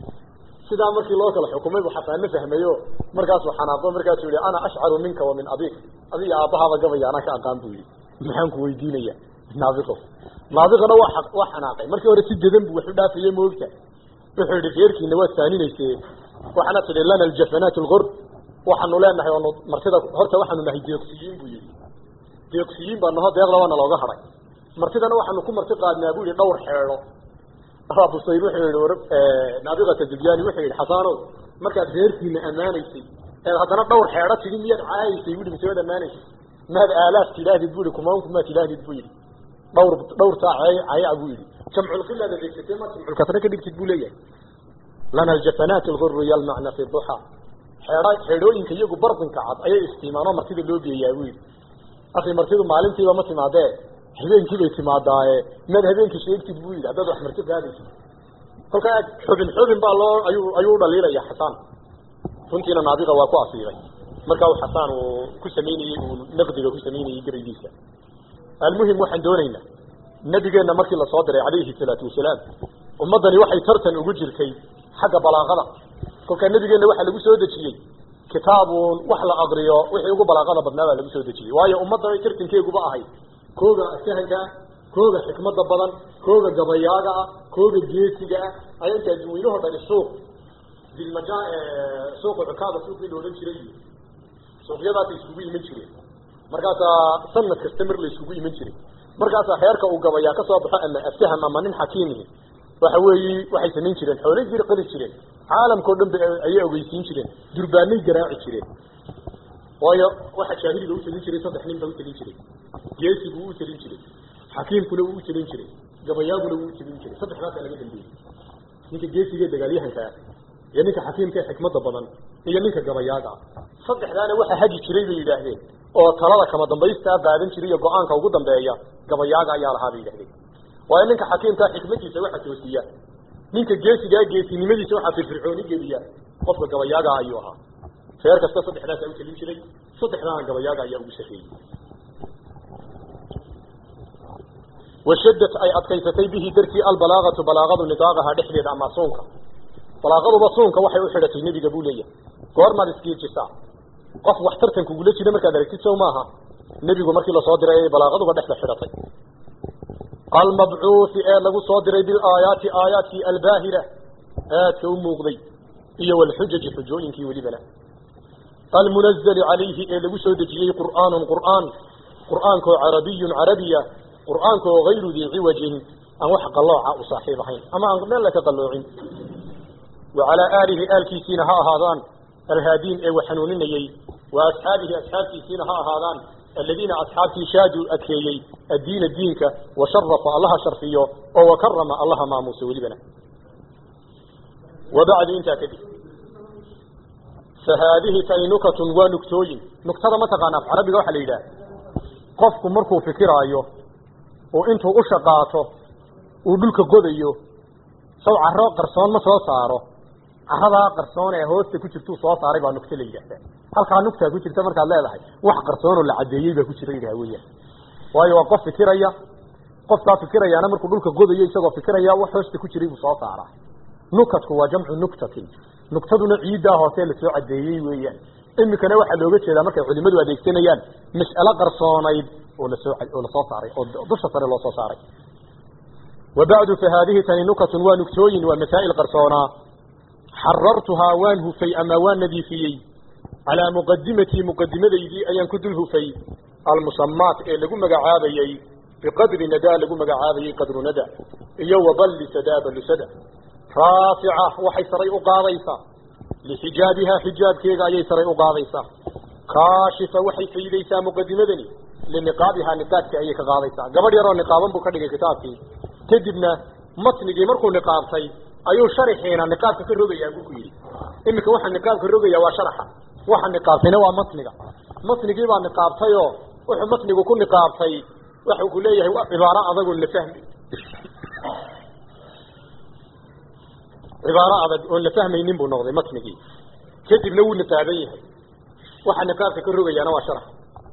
sidaa markii loo kala xukumay buu xasaanna fahmayo markaasuu xanaaqo markaasuu yihi ana ashcaru minka wa min abik adiga aabbahaaba gabaya anaa ka aqaan buu yihi maxaan ku weydiinaya naabiqo naabiqana waa waa xanaaqay markii hore si dedan buu wax u dhaafayey moogta wuxuu yihi reerkiina waad faaninayse waxaana tidhi lana aljafanaat lgurb waxaanu leenahay oonu martida horta waxaanu nahay deeqsiyiin buu yihi deeqsiyiin baa naho deeqda waana looga hadhay martidana waxaanu ku marti qaadnaa buu yihi dhowr xeedho abusayr wuxuu yihi war naabiqata dubyaani wuxuu yihi xasaanow markaad reerkiina ammaanaysay eed haddana dhowr xeedho tidhi miyaad caayaysay bui mise waad ammaanaysay maad aalaaf tidhaahdid bu yihi kumaanku maad tidhaahdid bu yihi dhawr dhawr saa cay caya buu yihi jamculqilaad adeegsatay ma jamculkasre ka dhigtid buu leeyahay lana aljafanaat alguru yalmacna fi duxa xeedha xeedhooyinka iyagu bardinka cad ayay istiimaanoo martida loo geeyaa buu yihi akhi martidu maalintiiba ma timaadee habeenkii bay timaadaaye maad habeenkii sheegtid buu yidhi haddaad wax marti qaadaysid kolkaa xubin xubin baa loo ayuu ayuu u dhaliilaya xasaan runtiina naabiqa waa ku asiibay markaa uu xasaan uu ku samaynayey uu naqdiga ku samaynayey gabaygiisa almuhim waxaan doonaynaa nabigeenna markii lasoo diray calayhi salaatu wasalaam ummaddani waxay tartan ugu jirtay xagga balaaqada kolkaa nabigeenna waxaa lagu soo dejiyey kitaabuun wax la aqriyo wixii ugu balaaqada badnaa baa lagu soo dejiyey waayo ummadda tartankeeguba ahay kooga sahanka ah kooga xikmada badan kooga gabayaaga ah kooga geesiga ah ayaa intaa dadweynaho dhani suuq dilmaja suuqa cukaada suuqii la odhan jiray suuqyadaasay iskugu iman jireen markaasaa sanad kasta mar la iskugu iman jiray markaasaa heerka uu gabayaa ka soo baxo ama aftaham ama nin xakiimihi waxa weeyi waxay samayn jireen xoolay jir qali jireen caalamkao dhan ba ayay ogeysiin jireen durbaanay garaaci jireen waayo waxa jaahiliga u talin jiray saddex nin baa u talin jiray geesigu wuu u talin jiray xakiimkuna wuu u talin jiray gabayaaguna wuu u talin jiray saddexdaasaa laga dambeeyey ninka geesiga ee dagaalyahankaa iyo ninka xakiimka ee xikmada badan iyo ninka gabayaaga ah saddexdaana waxa hagi jiray bay yidhaahdeen oo talada kama dambaystaa qaadan jiray iyo go-aanka ugu dambeeya gabayaaga ayaa lahaa bay yidhahdeen waayo ninka xakiimkaa xikmadiisa waxa toosiya ninka geesigaa geesinimadiisa waxaa firfircooni geliya qofka gabayaaga ayuu ahaa reer kasta saddexdaasaa u talin jiray saddexdaana gabayaaga ayaa ugu sarreeyey washadat ay adkaysatay bihi dartii albalaagatu balaagadu nidaaqaha dhexdeeda ama suunka balaaqaduba suunka waxay u xidhatay nebiga buu leeyahay goormaad iskiijisaa qof wax tartan kugula jira markaad aragtid sow maaha nebigu markii lasoo diray ayay balaaqaduba dhexda xidhatay almabcuuthi ee lagu soo diray bilaayaati aayaadkii albaahira aadka u muuqday iyo walxujaji xujooyinkii welibana almunazali calayhi ee lagu soo dejiyey qur'aanun qur'aan qur'aankoo carabiyun carabiya qur'aankoo hayru dii ciwajin aan wax qallooca u saaxiib ahayn ama aan meel laka qalloocin wa calaa aalihi aalkiisiina ha ahaadaan alhaadiin ee waxanuuninayey wa asxaabihi asxaabtiisiina ha ahaadaan aladiina asxaabtii shaaduu adkeeyey addiina diinka wa sharafa allaha sharfiyo oo wa karama allaha maamuusa welibana wa bacdu intaa kadib fa haadihi tani nukatun waa nuktooyin nugtada ma taqaana af carabiga waxaa la yidhaah qofku markuu fikiraayo oo intuu u shaqaato uu dhulka godayo saw carro qarsoon ma soo saaro carradaa qarsoon ee hoosta ku jirtuu soo saaray baa nugto la yidhaahdaa halkaa nugtaa ku jirta markaad leedahay wax qarsoonoo la caddeeyey baa ku jira yidhaha weeyaan waayo waa qof fikiraya qofkaa fikirayaana markuu dhulka godayo isagoo fikiraya wax hoosta ku jiray buu soo saaraa nukatku waa jamcu nuktatin nuktaduna ciiddaa hoose lasoo caddeeyey weeyaan imikana waxaa looga jeedaa markay culimadu adeegsanayaan mas'alo qarsoonayd oo lasoo oo lasoo saaray oo dusha sare loo soo saaray wa bacdu fa haadihi tani nukatun waa nugtooyin waa masaa'il qarsoonaa xarartuhaa waan hufay ama waan nadiifiyey calaa muqadimatii muqadimadaydii ayaan ku dul hufay almusamaat ee lagu magacaabayey biqadri nadaa lagu magacaabayey qadru nada iyo waballi sadaa ballusada raafica waxay saray u qaadaysaa lixijaabihaa xijaabkeega ayay saray u qaadaysaa kaashifa waxay faydaysaa muqadimadani liniqaabihaa niqaabkii ayay ka qaadaysaa gabadh yaroo niqaaban buu ka dhigay kitaabkii kadibna matnigii markuu niqaabtay ayuu sharaxiina niqaabka ka rogayaa buu ku yidhi iminka waxaa niqaabka rogaya waa sharaxa waxa niqaabtayna waa matniga matnigii baa niqaabtayoo wuxuu matnigu ku niqaabtay waxuu ku leeyahay waa cibaaro adagoon la fahmi cibaaro adag oon la fahmaynin buu noqday matnigii kadibna wuu niqaaban yahay waxa niqaabka ka rogayaana waa sharax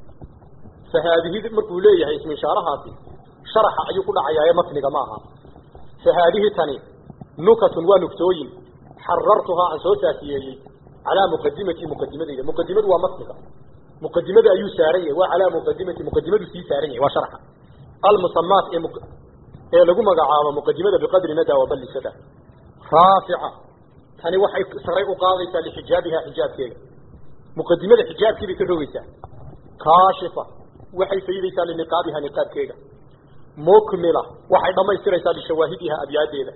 fa haadihi markuu leeyahay isminshaarahaasi sharaxa ayuu ku dhacayaaye matniga ma aha fa haadihi tani nukatun waa nuktooyin xarartuhaa aan soo saasiyeeyey calaa muqadimati muqadimadayda muqadimadu waa matniga muqadimada ayuu saaran yahay waa calaa muqadimati muqadimadu sii saaran yahay waa sharaxa almusamaat ee ee lagu magacaabo muqadimada biqadri nada wa balli sada raafica tani waxay saray u qaadaysaa lixijaabiha xijaabkeega muqadimada xijaabkii bay ka rogaysaa kaashifa waxay faydaysaa liniqaabiha niqaabkeega mukmila waxay dhammaystiraysaa lishawaahidiha abyaadeeda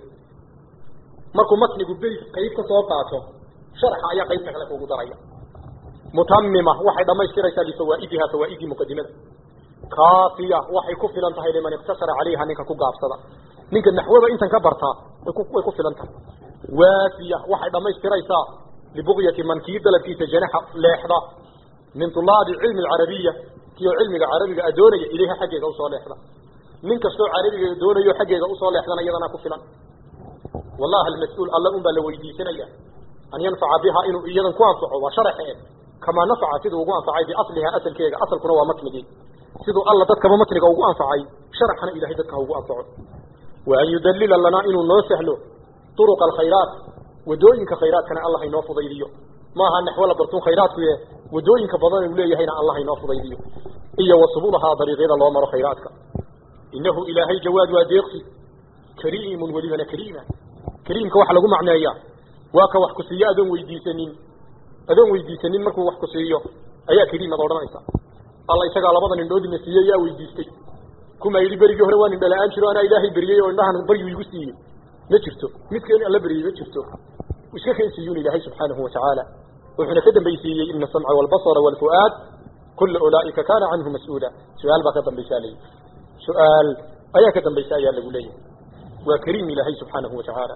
markuu matnigu beys qayb ka soo qaato sharaxa ayaa qaybta kale kugu daraya mutamima waxay dhammaystiraysaa lifawaa'idiha fawaa'idii muqadimada kaafiya waxay ku filan tahay liman iqtasara calayha ninka ku gaabsada ninka naxwada intan ka bartaa way ku filan tahay waafiya waxay dhammaystiraysaa libuqyati man kii dalabkiisa janaxa leexda min tulaabi cilmi alcarabiya kioo cilmiga carabiga a doonaya ilayha xaggeega usoo leexda nin kastoo carabiga doonayo xaggeega usoo leexdana iyadana ku filan wallahi almas-uul alla un baa la weydiisanaya an yanfaca biha inuu iyadan ku anfaco waa sharaxe kamaa nafaca siduu ugu anfacay biasliha asalkeega asalkuna waa matnigii siduu alla dadkaba matniga ugu anfacay sharaxana ilahay dadka ha ugu anfaco wa an yudallila lanaa inuu noo sahlo turuqa alkhayraat wadooyinka khayraadkana allah inoo fudaydiyo maaha naxwo la bartun khayraadkuye wadooyinka badan uu leeyahayna allah inoo fudaydiyo iyo wa subulahaa dariiqyada loo maro khayraadka innahu ilaahay jawaad waa deeqsi kariimun welibana kariima kariimka waxa lagu macneeyaa waa ka wax ku siiyo adoon weydiisanin adoon weydiisanin markuu wax ku siiyo ayaa kariimad odhanaysa alla isagaa labada indhoodina siiyey yaa weydiistay kuma yidhi berigii hore waa indha la-aan jiro anaa ilaahay beriyey oo indhahan baryu igu siiyey ma jirto midkeen alla beriyey ma jirto iska keensiiyuun ilaahay subxaanahu watacaala wuxuuna ka dambaysiiyey ina asamca waalbasara waalfu'aad kula ulaa'ika kaana canhu mas-uula su-aal baa ka dambaysaa leeyahy su-aal ayaa ka dambaysa ayaa lagu leeyahay waa kariim ilaahay subxaanahu watacaala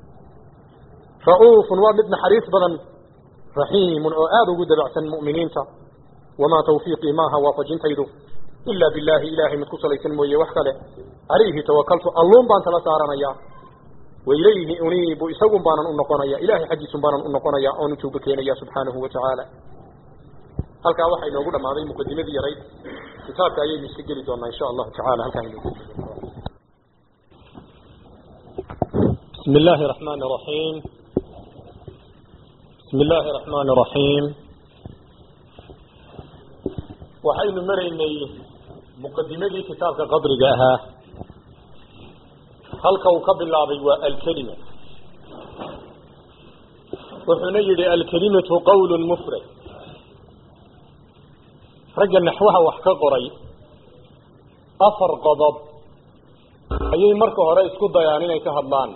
ra'uufun waa mid naxariis badan raxiimun oo aada ugu dabacsan mu'miniinta wamaa tawfiiqii maaha waafajintaydu ilaa billaahi ilaahay mid ku salaysan mooye wax kale calayhi tawakaltu alluun baan tala saaranayaa wailayhi uniibu isagun baanan u noqonaya ilahay xaggiisun baanan u noqonaya oon u tooba keenaya subxaanahu watacaala halkaa waxaa inoogu dhammaaday muqadimadii yarayd kitaabka ayaynu iska geli doonaa insha allahu tacala halkaa inoogu بسم الله الرحمن الرحيم بسم الله الرحمن الرحيم waxaynu maraynay muqadimadii kitaabka qadriga ahaa halka uu ka bilaabay waa alkelima wuxuuna yidhi alkelimatu qawlun mufrad ragga naxwaha wax ka qoray afar qodob ayay marka hore isku dayaan inay ka hadlaan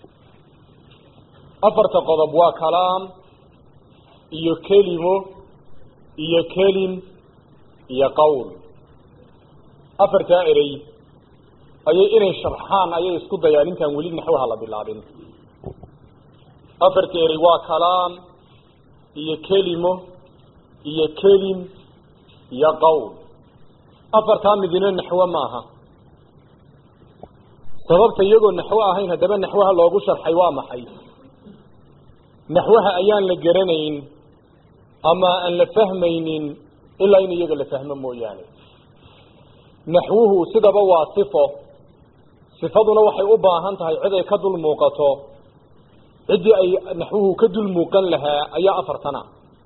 afarta qodob waa kalaam iyo kelimo iyo kelim iyo qowl afartaa erey ayay inay sharxaan ayay isku dayaan intaan weli naxwaha la bilaabin afarta erey waa kalaam iyo kelimo iyo kelim iyo qowl afartaa midina naxwo maaha sababta iyagoo naxwo ahayn haddaba naxwaha loogu sharxay waa maxay naxwaha ayaan la garanayn ama aan la fahmaynin ilaa in iyaga la fahmo mooyaane naxwuhu sidaba waa sifo sifaduna waxay u baahan tahay cid ay ka dul muuqato ciddii ay naxwuhu ka dul muuqan lahaa ayaa afartana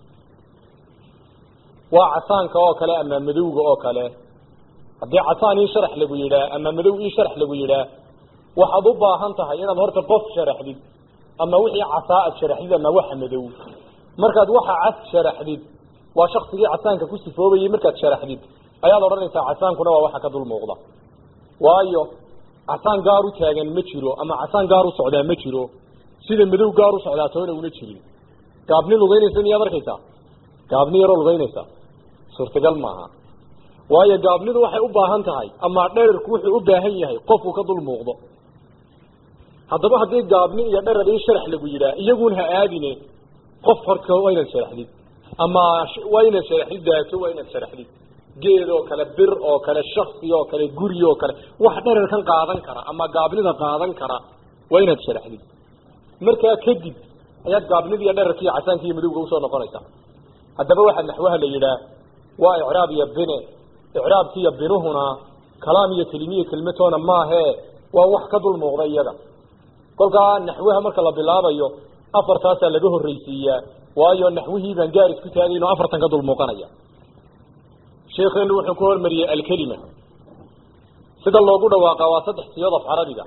waa casaanka oo kale ama madowga oo kale haddii casaan ii sharax lagu yidhaah ama madow ii sharax lagu yidhaah waxaad u baahan tahay inaad horta qof sharaxdid ama wixii casaa ad sharaxdid ama waxa madow markaad waxa cas sharaxdid waa shaksigii casaanka ku sifoobayay markaad sharaxdid ayaad odhanaysaa casaankuna waa waxa ka dul muuqda waayo casaan gaar u taagan ma jiro ama casaan gaar u socdaa ma jiro sida madow gaar u socdaa toona una jirin gaabni lugaynaysa miyaad arkaysaa gaabni yaroo lugaynaysa suurtagal maaha waayo gaabnidu waxay u baahan tahay ama dherarku wuxuu u baahan yahay qofuu ka dul muuqdo haddaba haddii gaabni iyo dherar ii sharax lagu yidhaah iyagun ha aadine qof horka waa inaad sharaxdid ama waa inaad sharaxdid daato waa inaad sharaxdid geed oo kale bir oo kale shaksi oo kale guri oo kale wax dherarkan qaadan kara ama gaabnida qaadan kara waa inaad sharaxdid markaa kadib ayaad gaabnida iyo dherarka iyo casaanka iyo madowga usoo noqonaysaa haddaba waxaa naxwaha la yidhaah waa icraab iyo bine icraabki iyo binuhuna kalaam iyo kelimiyo kelmatoona maahe waa wax ka dul muuqda iyaga kolkaa naxwaha marka la bilaabayo afartaasaa laga horreysiiyaa waayo naxwihii baan gaar isku taagayno afartan ka dul muuqanaya sheekeenu wuxuu ku hormariyey alkelima sida loogu dhawaaqa waa saddex siyood af carabiga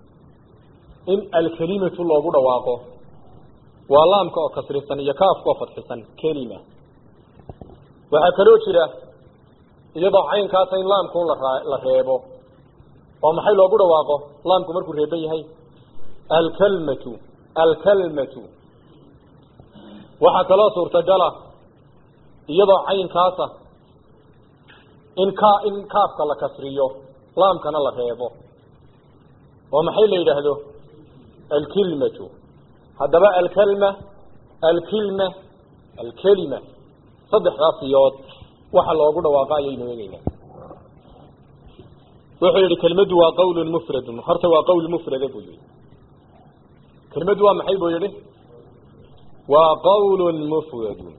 in alkelimatu loogu dhawaaqo waa laamka oo kasrisan iyo kaafka oo fadxisan kelima waxaa kaloo jira iyadoo caynkaasa in laamkun la reebo oo maxay loogu dhawaaqo laamku markuu reeban yahay alkalmatu alkalmatu waxaa kaloo suurtagala iyadoo caynkaasa in ka in kaafka la kasriyo laamkana la reebo oo maxay la yidhaahdo alkilmatu haddaba alkalma alkilma alkelima saddexdaas siyood waxa loogu dhawaaqa ayaynu eegeynaa wuxuu yihi kelmaddu waa qawlun mufradun horta waa qawl mufrada buu yihi kelmaddu waa maxay buu yihi waa qawlun mufradun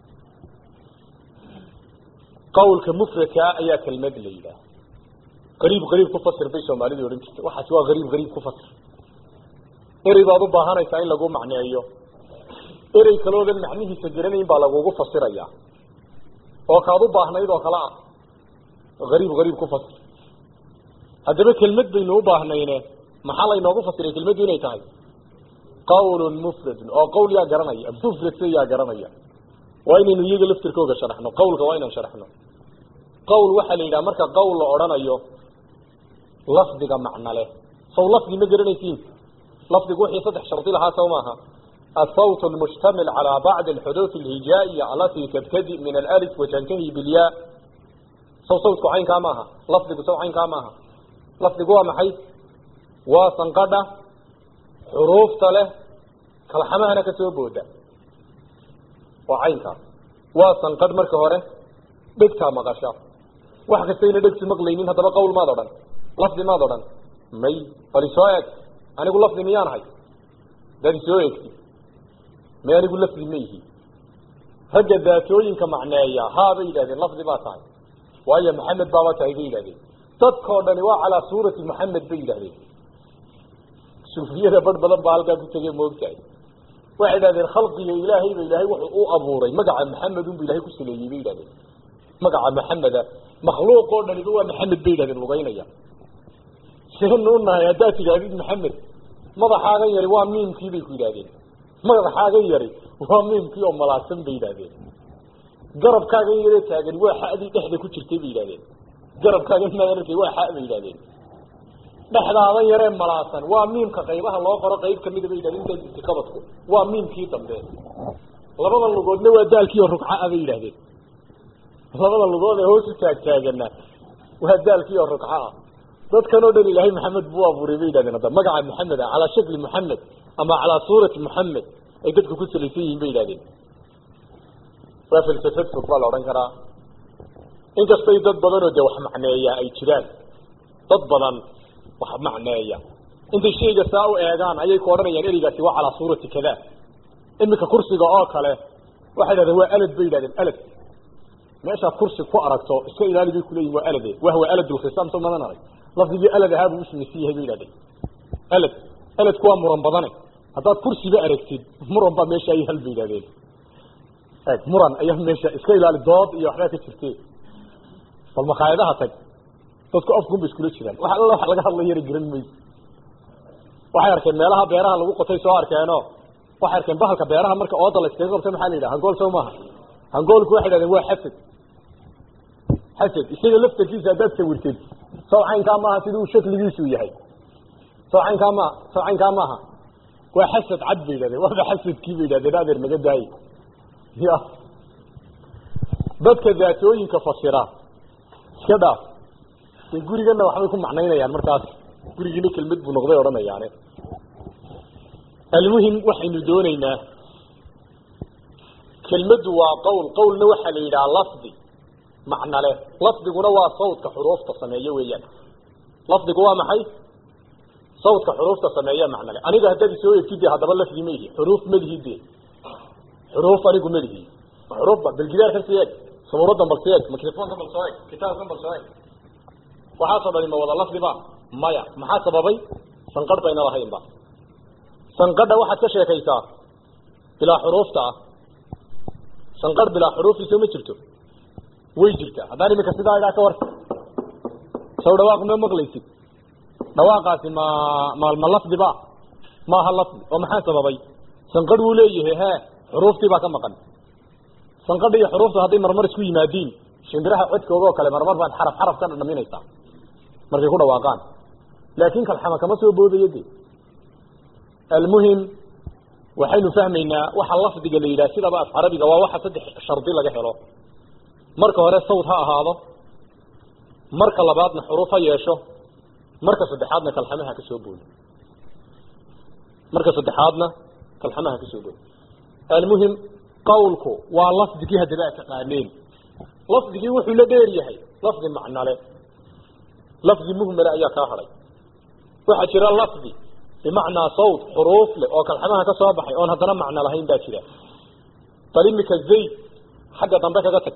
qawlka mufradkaa ayaa kelmad la yidhaah qariib qariib ku fasir bay soomaalidu odhan jirta waxaas waa qariib qariib ku fasir erey baad u baahanaysaa in lagu macneeyo erey kaloodan macnihiisa garanayn baa lagugu fasirayaa oo kaad u baahnayd oo kale ah qariib qariib ku fasir haddaba kelmad baynu u baahnayne maxaa laynoogu fasiray kelmaddu inay tahay qawlun mufradun oo qawl yaa garanaya mufradse yaa garanaya waa inaynu iyaga laftirkooga sharaxno qawlka waa inaan sharaxno qawl waxaa la yidhaha marka qawl la odhanayo lafdiga macno leh saw lafdi ma garanaysiin lafdigu wixii saddex shardi lahaa saw maaha الصوت المشتمل على بعض الحروف الهجائية التي تبتدئ من الألف وتنتهي بالياء صو صوتك عين كاماها لفظك سو عين كاماها لفظك هو محي وصنقدة حروف تله كالحماها نكسو بودا وعين كام وصنقد مركة هوري دكتا مغشا waxa kastayna dhegsi maqlaynin haddaba qowl maad odhan lafdi maad odhan may bal isoo eeg anigu lafdi miyaan hay dad isoo eegti may anigu lafdi ma ihi ragga daatooyinka macneeya haa bay yidhahdeen lafdi baa tahay waayo maxamed baaba tahay bay yidhahdeen dadkoo dhani waa calaa suurati maxamed bay yidhahdeen suufiyada bar badan baa halkaa ku tegay moogtahay waxay yidhahdeen khalqiga ilaahay ba ilaahay wuxuu u abuuray magaca maxamed unbu ilahay ku saleeyey bay yidhahdeen magaca maxameda makhluuq oo dhaniba waa maxamed bay yidhahdeen lugaynaya seenu unahay haddaad tidhaahdid maxamed madaxaagan yari waa miimkii bay ku yidhahdeen madaxaagan yari waa miimkii oo malaagsan bay yidhahdeen garabkaagan yaree taagan waa xadii dhexda ku jirtay bay yidhahdeen garabkaagan maarkay waa xa bay yidhahdeen dhexdaadan yaree malaasan waa miimka qaybaha loo qoro qayb kamida bay yidhahdeen intaa jirtay qabadku waa miimkii dambe labada lugoodna waa daalkii oo rugcaa bay yidhahdeen labada lugood ee hoos u taagtaagana waa daalkii oo rugca ah dadkan oo dhan ilaahay maxamed buu abuuray bay yidhahdeen hadda magaca maxamed ah calaa shakli maxamed ama calaa suurati maxamed ay dadku ku salaysan yihiin bay yidhahdeen waa falsafad fog baa la odhan karaa inkastay dad badan oo dee wax macneeya ay jiraan dad badan wax macneeya intay shayga saa u eegaan ayay ku odhanayaan ereygaasi waa calaa suurati kada iminka kursiga oo kale waxay yidhahdeen waa alad bay yidhahdeen alad meeshaad kursi ku aragto iska ilaali bay kuleeyihin waa alade wahwa aladulkhisaam soo madan arag lafdigii alad ahaa buu usamaysan yahay bay yidhahdeen alad aladku waa muran badane haddaad kursiba aragtid muran baa meesha ay hal bay yidhahdeen eg muran ayaa meesha iska ilaali dood iyo waxbaa ka jirte bal makhaayadaha tag dadku afkunba iskula jiraan wax alla wax laga hadla yara garan mayso waxay arkeen meelaha beeraha lagu qotay soo arkeeno waxay arkeen bahalka beeraha marka ooda la iskaga qabta maxaa la yidhaha hangool soo maaha hangoolku waxay dhahdeen waa xasad xasad isaga laftarkiisa haddaad sawirtid sawcaynkaa maaha siduu shakligiisu yahay sawcaynkaa maaha sawcaynkaa maaha waa xasad cad bay yidhahdeen waaba xasadkii bay yidhahdeen adeer naga daaye ya dadka daatooyinka fasira iska dhaaf de gurigana waxbay ku macnaynayaan markaas gurigiina kelmad buu noqday odhanayaane almuhim waxaynu dooneynaa kelmaddu waa qowl qowlna waxaa la yidhaha lafdi macno leh lafdiguna waa sawdka xuruufta sameeye weeyaan lafdigu waa maxay sawdka xuruufta sameeye macno leh aniga haddaad isoo egtid de haddaba lafdi ma ihi xuruuf malihi de xuruuf anigu malihi xuruufba balgidaarkan si eeg sabuuradan bal si eeg microfonkan bal soo eeg kitaabkan bal soo eeg waxaa sababay ma wada lafdiba maya maxaa sababay sanqadh bayna lahaynba sanqadha waxaad ka sheekaysaa bilaa xuruufta ah sanqadh bilaa xuruuftiisa ma jirto way jirtaa haddaan iminka sidaa idhaa ka war saw dhawaaq ma maqlaysid dhawaaqaasi ma ma ma lafdiba maaha lafdi oo maxaa sababay sanqadh wuu leeyahay he xuruuftii baa ka maqan sanqadha iyo xuruufta hadday marmar isku yimaadiin shimbiraha codkooga oo kale marmar baad xaraf xaraf ka dhadhaminaysaa markay ku dhawaaqaan laakin kalxama kama soo boodayo de almuhim waxaynu fahmaynaa waxa lafdiga la yidhaha sidaba af carabiga waa waxa saddex shardi laga helo marka hore sawd ha ahaado marka labaadna xuruuf ha yeesho marka saddexaadna kalxamaha ka soo boodo marka saddexaadna kalxamaha ka soo boodo almuhim qawlku waa lafdigii haddaba a taqaaneen lafdigii wuxuu la dheer yahay lafdi macnale lafdi muhmala ayaa kaa hadhay waxaa jira lafdi bimacnaa sawt xuruuf leh oo kalxamaha ka soo baxay oon haddana macno lahayn baa jira bal imika zayd xagga dambe kaga tag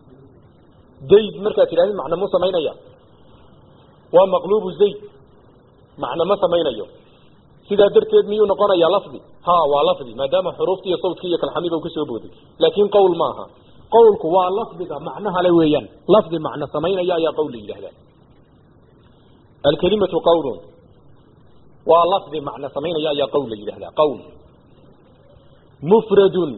zayd markaad tidhahdid macno mu samaynaya waa maqluubu zayd macno ma samaynayo sidaa darteed miyuu noqonayaa lafdi ha waa lafdi maadaama xuruufti iyo sawtkii iyo kalxamiba u kasoo booday laakin qowl maaha qawlku waa lafdiga macnaha le weeyaan lafdi macno samaynaya ayaa qowl la yidhahdaa alkalimatu qawlun waa lafdi macno samaynaya ayaa qowl la yidhahdaa qowl mufradun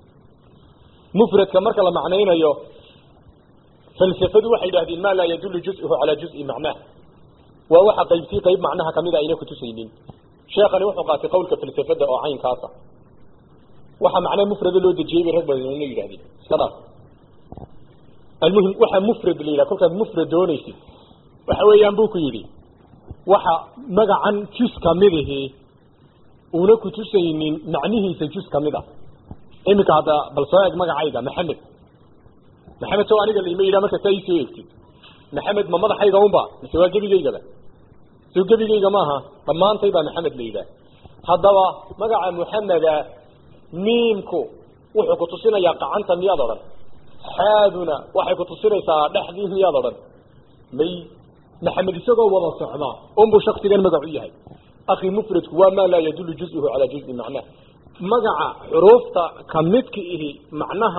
mufradka marka la macnaynayo falsafadu waxay yidhahdeen ma laa yadulu juz'uhu calaa juz'i macnaah waa waxa qaybtii qayb macnaha kamida ayna kutusaynin sheekani wuxuu qaatay qawlka falsafada oo caynkaasa waxa macne mufrada loo dejiyey bay rag badan la yidhahdeen iska dhaaf almuhim waxa mufrad la yidhaha kolkaad mufrad doonaysid waxa weeyaan buu ku yidhi waxa magacan jus kamidihi una kutusaynin macnihiisa jus kamid a iminka hadda bal soo eeg magacayga maxamed maxamed sow aniga laima yidhaha marka saa iisoo eegtid maxamed ma madaxayga unba mise waa gebigaygaba soo gebigayga maaha dhammaantay baa maxamed la yidhaha haddaba magaca muxameda miimku wuxuu kutusinayaa qacanta miyaad odhan xaaduna waxay kutusinaysaa dhexdii miyaad odhan may maxamed isagoo wada socda unbuu shaksigan magacu yahay akhi mufradku waa maa laa yadulu juz'uhu calaa juz'i macnaah magaca xuruufta kamidka ihi macnaha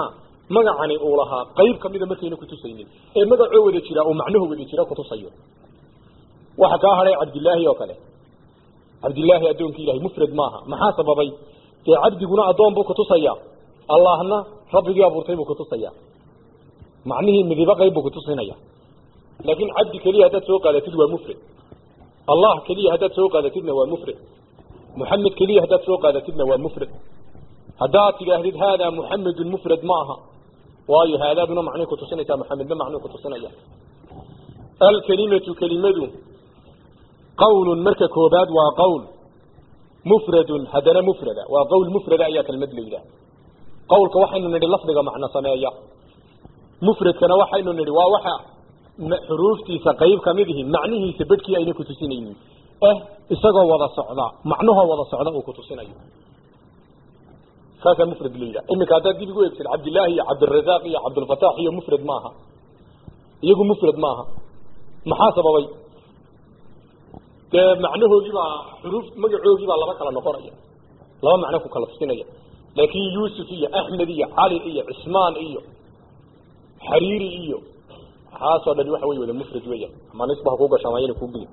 magacani uu lahaa qayb kamida markayna kutusaynin ee magacoo wada jira uu macnaho wada jira kutusayo waxa kaa hadhay cabdillaahi oo kale cabdillaahi addoonkii ilahay mufrad maaha maxaa sababay dee cabdiguna addoon buu kutusaya allahna rabbigii abuurtay buu kutusaya macnihii midibo qayb buu kutusinaya laakiin cabdi keliya haddaad soo qaadatid waa mufrad allah keliya haddaad soo qaadatidna waa mufrad muxamed keliya haddaad soo qaadatidna waa mufrad haddaad tidhaahdid haadaa muxamedun mufrad ma aha waayo haadaaduna macnay kutusinaysaa muxamedna macnuu kutusinaya alkelimatu kelimadu qawlun marka koobaad waa qawl mufradun haddana mufrada waa qawl mufrada ayaa kelmad la yidhaha qawlka waxaynu nidhi lafdiga macno sameeya mufradkana waxaynu nidhi waa waxa xuruuftiisa qayb kamid ihi macnihiisa bedhkii ayna kutusinaynin eh isagoo wada socda macnahoo wada socda uu kutusinayo saasaa mufrad la yidhaha iminka haddaad dib igu eegtid cabdillaahi iyo cabdirazaaq iyo cabdulfataax iyo mufrad maaha iyagu mufrad maaha maxaa sababay dee macnahoogii baa xuruuf magacoogii baa laba kala noqonaya laba macno ku kala tusinaya laakin yuusuf iyo axmed iyo cali iyo cismaan iyo xariiri iyo waxaasoo dhani waxa wey wada mufrad weya ama nisba ha kuu gasho ama yana kuugeli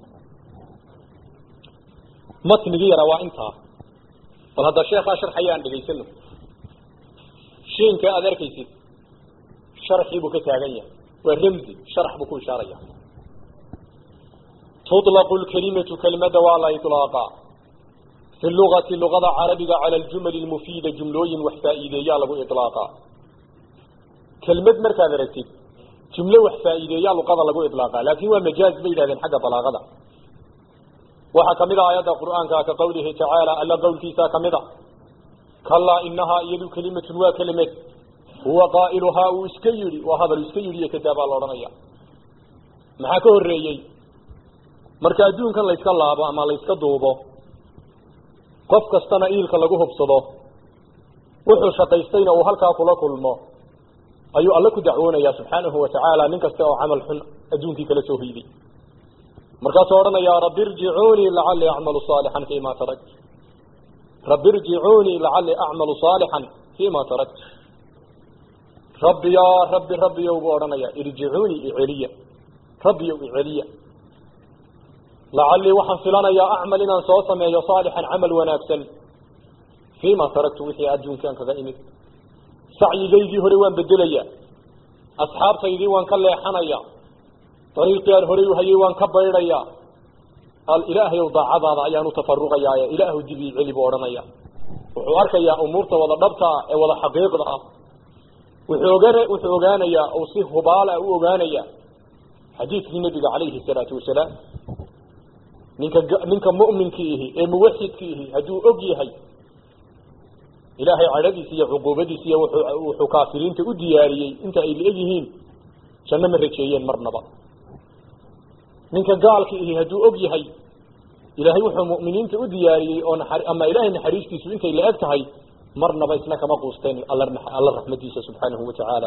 matnigii yaraa waa intaa bal hadda sheekaa sharxaya aan dhegaysano shiinka aad arkaysid sharxii buu ka taagan yahay waa ramzi sharax buu ku ishaaraya tuطlaqu lkalimatu kelimada waa la iطlaaqa fi lugati lugada carabiga cala aljumali lmufiida jumlooyin wax faa'iideeyaa lagu iطlaaqa kelmad markaad aragtid jumlo wax faa'iideeyaa luqada lagu iطlaaqa laakin waa majaaz bay yidhahdeen xagga balaagada waxaa kamid a aayadda qur'aanka ka qawlihi tacaala alla qowlkiisa kamid a kalaa inahaa iyadu kelimatun waa kelimad huwa qaa'iluhaa uu iska yidhi waa hadal iska yidhi iyo kadaa baa la odhanaya maxaa ka horeeyey marka adduunkan layska laabo ama layska duubo qof kastana iilka lagu hubsado wuxuu shaqaystayna uu halkaa kula kulmo ayuu alle ku dacwoonaya subxaanahu watacaala nin kasta oo camal xun adduunkii kala soo hoyday markaasuu odhanaya rabbi irjicuunii lacalii acmalu saalixan fima tarakt rabbi irjicuunii lacalii acmalu saalixan fima tarakt rabbi yaa rabbi rabbiyow buu odhanaya irjicuunii iceliya rabbiyow iceliya lacalii waxaan filanayaa acmal inaan soo sameeyo saalixan camal wanaagsan fima taraktu wixii adduunkaan kaga imid sacyigaygii hore waan bedelaya asxaabtaydii waan ka leexanaya dariiqii aan horey uhayay waan ka baydhaya ilaahayow daacadaada ayaan u tafaruqayaaye ilaahu dib ii celi buu odhanaya wuxuu arkayaa umuurta wada dhabta ah ee wada xaqiiqda ah wuxuu oga wuxuu ogaanayaa oo si hubaala u ogaanaya xadiidkii nabiga calayhi salaatu wasalaam ninka ninka mu'minkii ihi ee muwaxidkii ihi hadduu og yahay ilaahay cadhadiisa iyo cuquubadiisa iyo wuxuu wuxuu kaafiriinta u diyaariyey inta ay la-eg yihiin janno ma rajeeyeen marnaba ninka gaalka ihi hadduu og yahay ilaahay wuxuu mu'miniinta u diyaariyey oo naxar ama ilaahay naxariistiisu intay la eg tahay marnaba isna kama quusteen alla alla raxmadiisa subxaanahu watacaala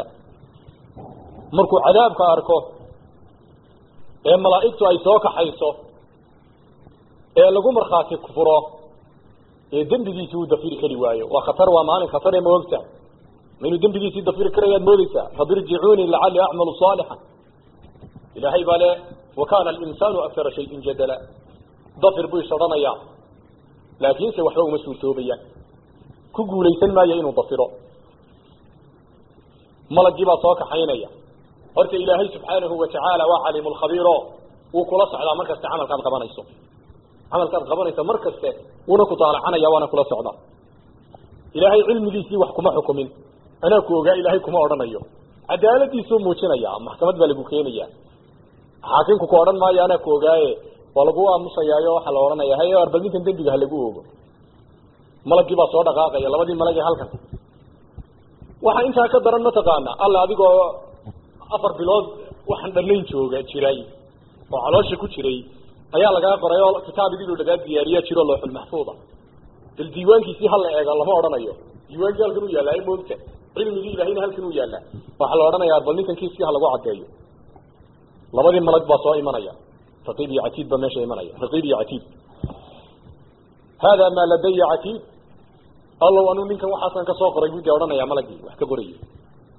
markuu cadaabka arko ee malaa'igtu ay soo kaxayso ee lagu markhaati furo ee dembigiisii uu dafiri kari waayo waa khatar waa maalin khatar ee ma ogta ma inuu dembigiisii dafiri karayaad moodeysaa rabbi irjicuunii lacalii acmalu saalixan ilaahay baa le wa kaana alinsaanu akara shayin jadala dafir buu is odhanayaa laakiinse waxba uma suurtoobayaan ku guulaysan maayo inuu dafiro malagii baa soo kaxaynaya horta ilaahay subxaanahu watacaala waa caliimu lkhabiiro wuu kula socdaa mar kaste camalkaad qabanayso camalkaad qabanayso mar kaste wuuna ku daalacanaya waana kula socdaa ilaahay cilmigiisii wax kuma xukumin anaa ku ogaa ilaahay kuma odhanayo cadaaladiisuu muujinaya maxkamad baa lagu keenaya xaakimku ku odhan maayo anaa ku ogaaye waa lagu aamusayaayo waxaa la odhanaya hay arbal ninkan dembiga ha lagu ogo malagii baa soo dhaqaaqaya labadii malag ee halkan waxaa intaa ka daran mataqaana alla adigoo afar bilood waxaan dhanayn jooga jiray oo caloosha ku jiray ayaa lagaa qoray oo kitaab idinuu lagaa diyaariyaa jiro looxul maxfuuda bal diiwaankiisii hala eega lama odhanayo diiwaankii halkan u yaallaa e moogta cilmigii ilahayna halkan u yaallaa waxaa la odhanayaa bal ninkan kiiskii ha lagu caddeeyo labadii malag baa soo imanaya raqiib iyo catiid baa meesha imanaya raqiib iyo catiid hada maa ladaya catiid allow anuu ninkan waxaasan kasoo qoray buu dee odhanaya malagii wax ka qorayay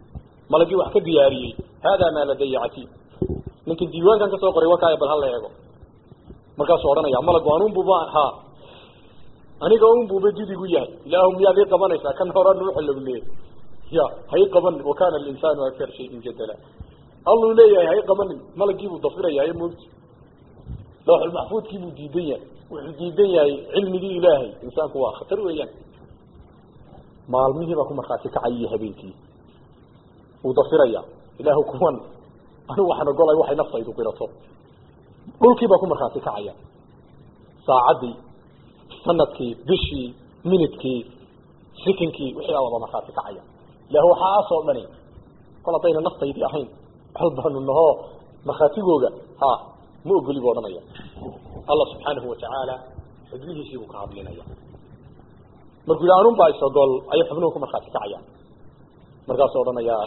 malagii wax ka diyaariyey haadaa maa ladaya catiid ninka diiwaankan kasoo qoray wakaaya bal hala eego markaasuu odhanaya malagu anunbuba ha aniga unbuba didigu yahay ilaahu miyaad ii qabanaysaa kan hora nuuxa lagu leeyay ya hay qabanin wakana alinsaanu akar shayin jadala alluu leeyahay hay qabanin malagiibuu dafiraya moogti lawxulmaxfuudkiibuu diidan yahay wuxuu diidan yahay cilmigii ilaahay insaanku waa khatar weeyaan maalmihii baa ku markhaati kacaya habeenkii wuu dafiraya ilaahu kuwan anigu waxaan ogolay waxay naftaydu qirato dhulkii baa ku markhaati kacaya saacaddii sanadkii bishii minidkii sikinkii wixii baa wada markhaati kacaya ilahu waxaasoo dhani kol haddayna naftaydii ahayn bal baanu nahoo markhaatigooga ha ma ogoli bu odhanaya allah subxaanahu watacaala xubnihiisii buu ka hadlinaya markuu yidhi anun baa isogol ayay xubnuhu ku markhaati kacayaan markaasuu odhanaya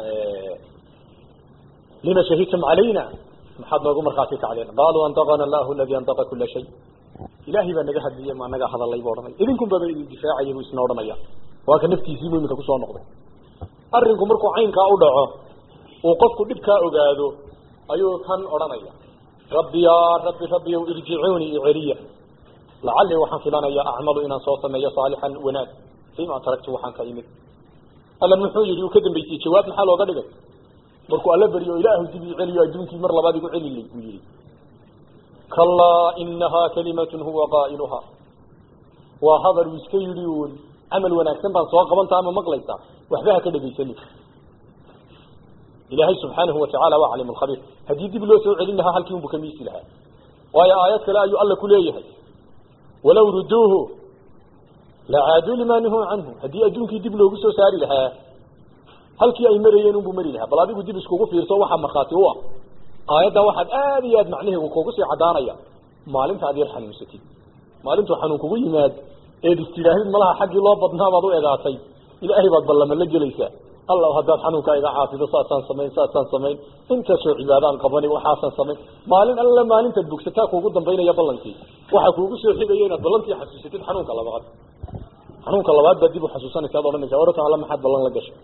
lima shahidtum calayna maxaad noogu markhaati kacdeen qaaluu antaqana allahu aladi antaqa kula shay ilaahay baa naga hadliyey maa naga hadalay bu odhanaya idinkun baba idin difaacaya buu isna odhanaya waa ka naftiisii bu iminka kusoo noqday arrinku markuu caynkaa u dhaco uu qofku dhibkaa ogaado ayuu kan odhanaya rabbi yaa rabbi rabbiyow irjicuunii iceliya lacallii waxaan filanaya acmalu inaan soo sameeyo saalixan wanaag fiima taragtu waxaan ka imid alla muxuu yihi uu ka dambeysiyey jawaab maxaa looga dhigay markuu alla beriyo ilaahu dib ii celiyo adduunkii mar labaad igu celilay buu yihi kalaa inahaa kalimatun huwa qaa'iluhaa waa hadal uu iska yidhi uun camal wanaagsan baan soo qabantaa ama maqlaysaa waxba ha ka dhegaysani ilaahay subxaanahu watacaala waa caliim lkhabiir haddii dib loo soo celin lahaa halkii unbu ka miisi lahaa waayo aayad kale ayuu alla ku leeyahay walaw ruduuhu lacaaduu limaa nuhuu canhu haddii adduunkii dib loogu soo saari lahaa halkii ay marayeen unbuu mari lahaa bal adigu dib iskugu fiirso waxaa markhaati u ah aayaddan waxaad aad iyo aad macnaheedu kugu sii caddaanaya maalinta ad yar xanuunsatid maalintuu xanuun kugu yimaad eed istidhaahid malaha xaggii loo badnaa baad u egaatay ilaahay baad ballama la gelaysaa alla haddaad xanuunkaa iga caafido saasaan samayn saasaan samayn intaasoo cibaadaan qabani waxaasaan samayn maalin alla maalintaad bogsataa kuugu dambaynaya ballankii waxaa kuugu soo xigaya inaad ballantii xasuusatid xanuunka labaad xanuunka labaad baad dib u xasuusanaysa ad odhanaysa orata alla maxaad ballan la gashay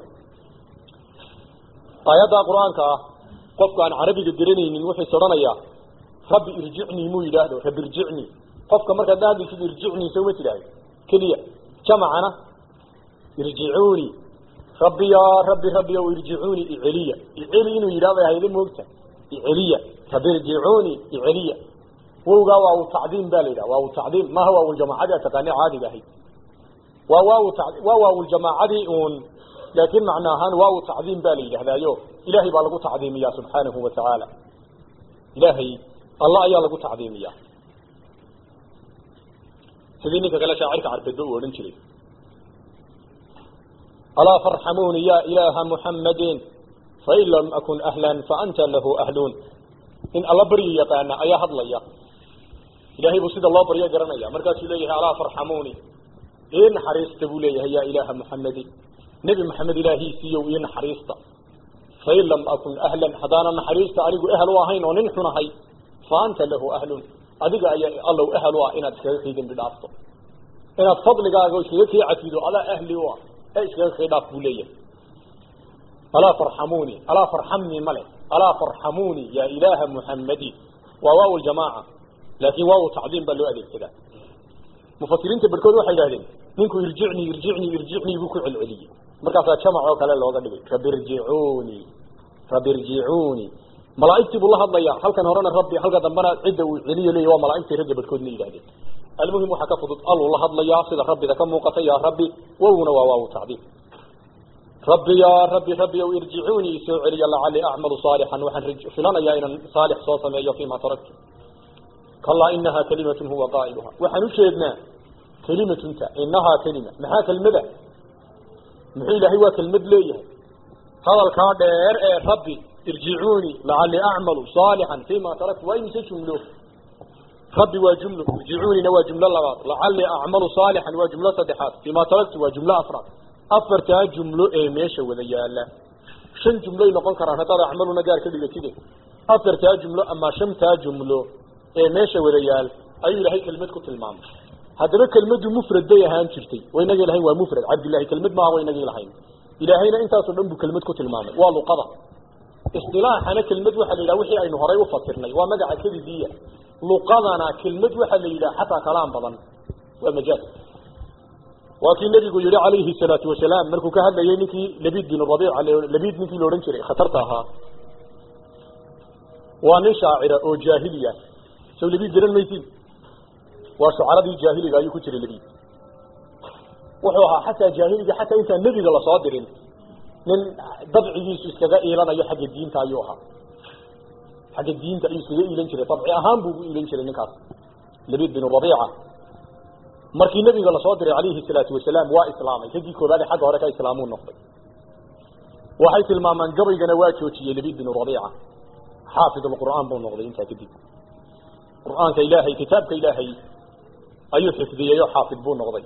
aayadda qur-aanka ah qofka aan carabiga garanaynin wuxuu is odhanayaa rabbi irjicnii muu yidhaahdo rabbi irjicnii qofka markaad lahadlaysid irjicnii soo ma tidhaahdo keliya jamacana irjicuunii rabbi yaa rabbi rabbi ow irjicuunii iceliya iceli inuu yidhahdo hayda moogta iceliya rabbi irjicuunii iceliya wowgaa waa u tacdiim ba la yidhaha waa u tacdiim maaha waawuljamaacadii a taqaani caadiga ahayd waa waaw waa waawuljamaacadii uun laakiin macno ahaan waaw tacdiim baa la yidhahdaayo ilahay baa lagu tacdiimiyaa subxaanahu watacaala ilaahay allah ayaa lagu tacdiimiyaa sidii ninka kale shaacirka carbeedba uu odhan jiray alaa farxamuuni ya ilaaha muxammadin fain lam akun ahlan faanta lahu ahluun in alla baryi yaqaana ayaa hadlaya ilahay buu sida loo baryo garanaya markaasuu leeyahay alaa farxamuuni ii naxariista buu leeyahay ya ilaaha muxammadin nebi maxamed ilaahiisiiyow ii naxariista fain lam akun ahlan haddaanan naxariista anigu ehel u ahayn oo nin xun ahay fa anta lahu ahlun adiga ayaa allow ehel u ah inaad iskaga kii dembi dhaafto inaad fadligaaga iskaga kii cafido adaa ahli u ah ee iskaga kii dhaaf buu leeyahay alaa farxamuuni alaa farxamnii male alaa farxamuuni ya ilaaha muxammadi waa waaw ljamaaca laakin waaw tacdiim baa loo adeegsadaa mufasiriinta barkood waxay idhahdeen ninku irjicnii irjicnii irjicnii buu ku celceliyey markaasaa jamac oo kale looga dhigay rabbi irjicuunii rabbi irjicuunii malaaigtii buu la hadlaya halkan horena rabbi halka dambena cidda uu celiyo leeya waa malaaigtii ragga barkoodna yidhahdeen almuhim waxaa ka fudud alluu la hadlayaa sida rabbida ka muuqata yaa rabbi wowna waa waaw tacdiim rabbi yaa rabbi rabbi ow irjicuunii isoo celiya lacali acmalu saalixan waxaan filanayaa inaan saalix soo sameeyo fiima taraktu kalaa inaha kalimatun huwa qaa'iluha waxaan ujeednaa kelimatunta inahaa kelima maxaa kelmada muxuu ilaahay waa kelmad leeyahay hadalkaa dheer ee rabbi irjicuunii lacali acmalu saalixan fima taraktu waa imise jumlo rabbi waa jumlo irjicuunina waa jumlo labaad lacali acmalu saalixan waa jumlo saddexaad fima taraktu waa jumlo afraad afartaa jumlo ee meesha wada yaala shan jumloy noqon karaan haddaad acmaluna gaar ka dhigatide afartaa jumlo ama shantaa jumlo ee meesha wada yaal ayuu ilaahay kelmad ku tilmaamay haddaba kelmadu mufrad bay ahaan jirtay waynagii lahayn waa mufrad cabdillahi kelmad maaha waynagii lahayn ilaahayna intaasoo dhan buu kelmad ku tilmaamay waa luqada isdilaaxana kelmad waxaa la yidhaha wixii aynu horay u fasirnay waa magaca kelidiiya luqadana kelmad waxaa la yidhaha xataa kalaam badan waa majaaz waa kii nebigu yihi calayhi salaatu wasalaam markuu ka hadlayay ninkii labiid bin rabiic labiid ninkii la odhan jiray khatarta ahaa waa nin shaacira oo jaahiliya sow labiid garan maysid waa shucaradii jaahiliga ayuu ku jiray labiid wuxuu ahaa xataa jaahiliga xataa intaan nebiga lasoo dirin nin dabcigiisu iskaga iilanayo xagga diinta ayuu ahaa xagga diinta ayuu iskaga iilan jiray dabci ahaan buu ugu iilan jiray ninkaas labiid bin rabiica markii nebiga lasoo diray calayhi salaatu wasalaam waa islaamay raggii koobaade xagga hore ka islaamuu noqday waxay tilmaamaan gabaygana waa joojiyey labiid bin rabiica xaafid alqur'aan buu noqday intaa kadib qur'aanka ilaahay kitaabka ilaahay ayuu xifdiyey oo xaafid buu noqday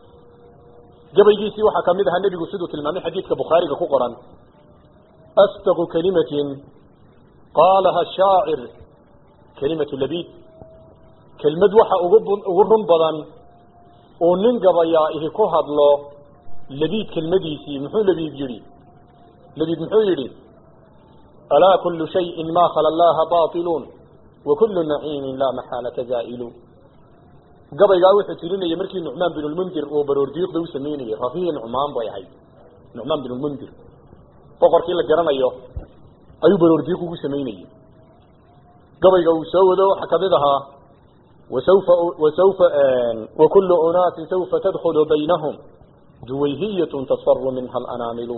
gabaygiisii waxaa kamid ahaa nebigu siduu tilmaamay xadiidka bukhaariga ku qoran astaqu kalimatin qaalaha shaacir kalimatu labiid kelmad waxa ugu ugu run badan uu nin gabayaa ihi ku hadlo labiid kelmadiisii muxuu labiid yidhi labiid muxuu yidhi alaa kulu shayin ma khala allaha bailun wa kulu naciimin laa maxaalata zaa'ilu gabaygaa wuxuu tirinayay markii nucmaan bin lmundir uu baroordiiqda u samaynayey rafii nucmaan bay ahayd nucmaan bin lmundir boqorkii la garanayo ayuu baroordiiq ugu samaynayey gabayga uu soo wado waxaa kamid ahaa wasaufa wasaufa wakulu unaasin saufa tadkhulu baynahum duwayhiyatun tasfaru minha alanaamilu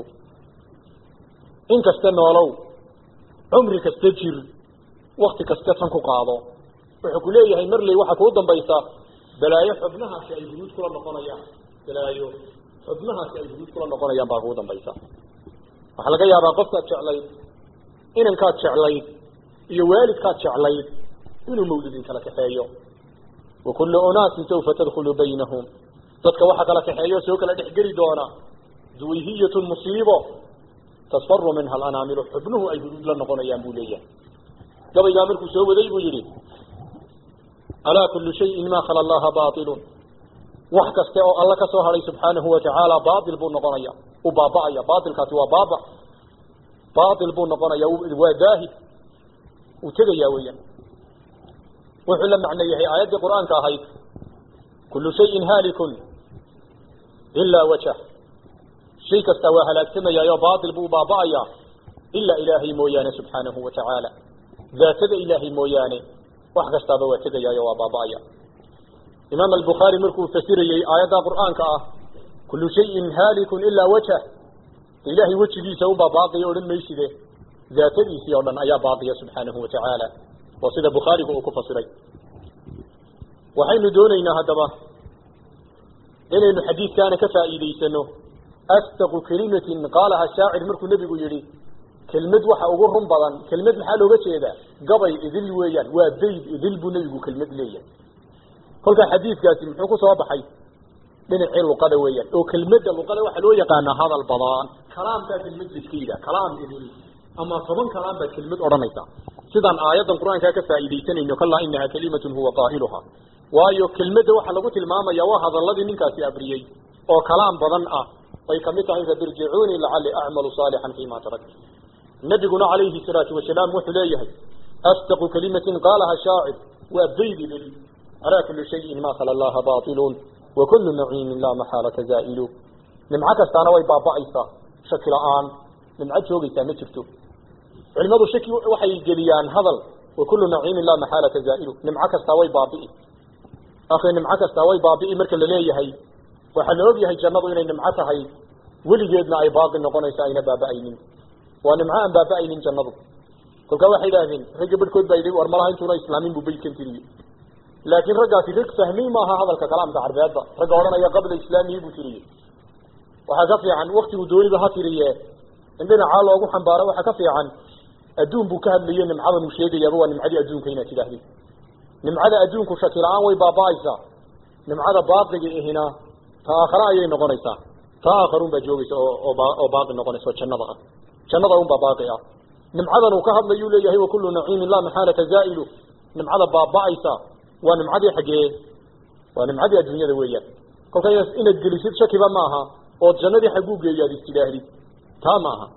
in kasta noolow cumri kasta jir wakti kasta tan ku qaado wuxuu ku leeyahay marley waxaa kuu dambaysa balaayo xubnahaasi ay huruud kula noqonayaan balaayo xubnahaasi ay huruud kula noqonayaan baa kugu dambaysa waxaa laga yaabaa qofkaad jeclayd inankaad jeclayd iyo waalidkaad jeclayd inuu mawlidin kala kaxeeyo wa kullu unaasin saufa tadkhulu baynahum dadka waxa kala kaxeeyo soo kala dhexgeli doona duwayhiyatun musiibo tasfaru minha alanaamilu xubnuhu ay huruud la noqonayaan buu leeyahay gabaygaa markuu soo waday buu yidhi alaa kulu shayin ma khala allaha bailun wax kaste oo alla ka soo hadhay subxaanahu watacaala bail buu noqonaya u baaba'aya bailkaasi waa baaba bail buu noqonaya waa daahid uu tegaya weeyaan wuxuu la macno yahay aayaddii qur'aanka ahayd kulu shayin haalikun ilaa wajh shay kasta waa halaagsamayaayo bail buu baaba'aya ilaa ilaahay mooyaane subxaanahu watacaala daatada ilaahay mooyaane wax kastaaba waa tegayaayo waa baaba'aya imaam albukhaari markuu fasirayey aayadda qur'aanka ah kullu shayin haalikun ilaa wajh ilaahay wejigiisa unbaa baaqiya odhan mayside daatadiisii oo dhan ayaa baaqiya subxaanahu watacaala waa sida bukhaarigu uu ku fasiray waxaynu doonaynaa haddaba inaynu xadiidkaana ka faa'iidaysano astaqu kelimatin qaalaha shaacir markuu nebigu yidhi kelmad waxa ugu run badan kelmad maxaa looga jeedaa gabay idil weeyaan waa bayd idil buu nebigu kelmad leeyahay kolkaa xadiidkaasi muxuu ku soo baxay dhinacii luqada weeyaan oo kelmadda luqada waxaa loo yaqaanaa hadal badan kalaamkaa kelmad la iska yidhaha kalaam idil ama toban kalaam baad kelmad odhanaysaa sidaan aayaddan qur-aankaa ka faa'iidaysanayno kalaa inaha kalimatun huwa qaa'iluha waayo kelmadda waxaa lagu tilmaamaya waa hadaladii ninkaasi abriyey oo kalaam badan ah bay kamid tahay rabirjicuunii lacali acmalu saalixan fima tarakt nabiguna calayhi salaatu wasalaam wuxuu leeyahay astaqu kalimatin qaalaha shaacir waa bayd idil alaa kuli shayin ma khala allaha bailun wa kullu naciimin laa maxaalata zaa'ilu nimco kastaana way baaba'aysaa shaki la-aan nimco joogaysaa ma jirto culimadu shaki waxay geliyaan hadal wa kullu naciimin laa maxaalata zaa'ilu nimco kastaa way baabi'i akhi nimco kastaa way baabi'i marka la leeyahay waxaa la ogyahay jannadu inay nimco tahay weligeedna ay baaqi noqonayso ayna baaba'aynin waa nimco aan baaba'aynin jannadu kolkaa waxay idhaahdeen ragga barhkood baa yidhi war malaha intuuna islaamin buu beydkan tiriye laakiin raggaasi rag fahmay maaha hadalka kalaamka carbeedba ragga odhanaya qabla islaamihi buu tiriye waxaa ka fiican waktigu dooniba ha tiriye in dhinacaa loogu xambaaro waxaa ka fiican adduun buu ka hadlaye nimcadan uu sheegayaaba waa nimcadii adduunka inaad tidhaahdid nimcada adduunku shaki la-aan way baaba'aysaa nimcada baaqiga ihina ta aakhare ayay noqonaysaa ta aakharun baa joogaysa oo oo baaqi noqonaysa oo jannada ah jannada unbaa baaqi ah nimcadan uu ka hadlayuu leeyahay wa kullu naciimin laa maxaalata zaa'ilu nimcada baaba'aysa waa nimcadii xaggee waa nimcadii adduunyada weeyaan kolka inaad gelisid shakiba maaha ood jannadii xagguu geeyo aad istidhaahdid taa maaha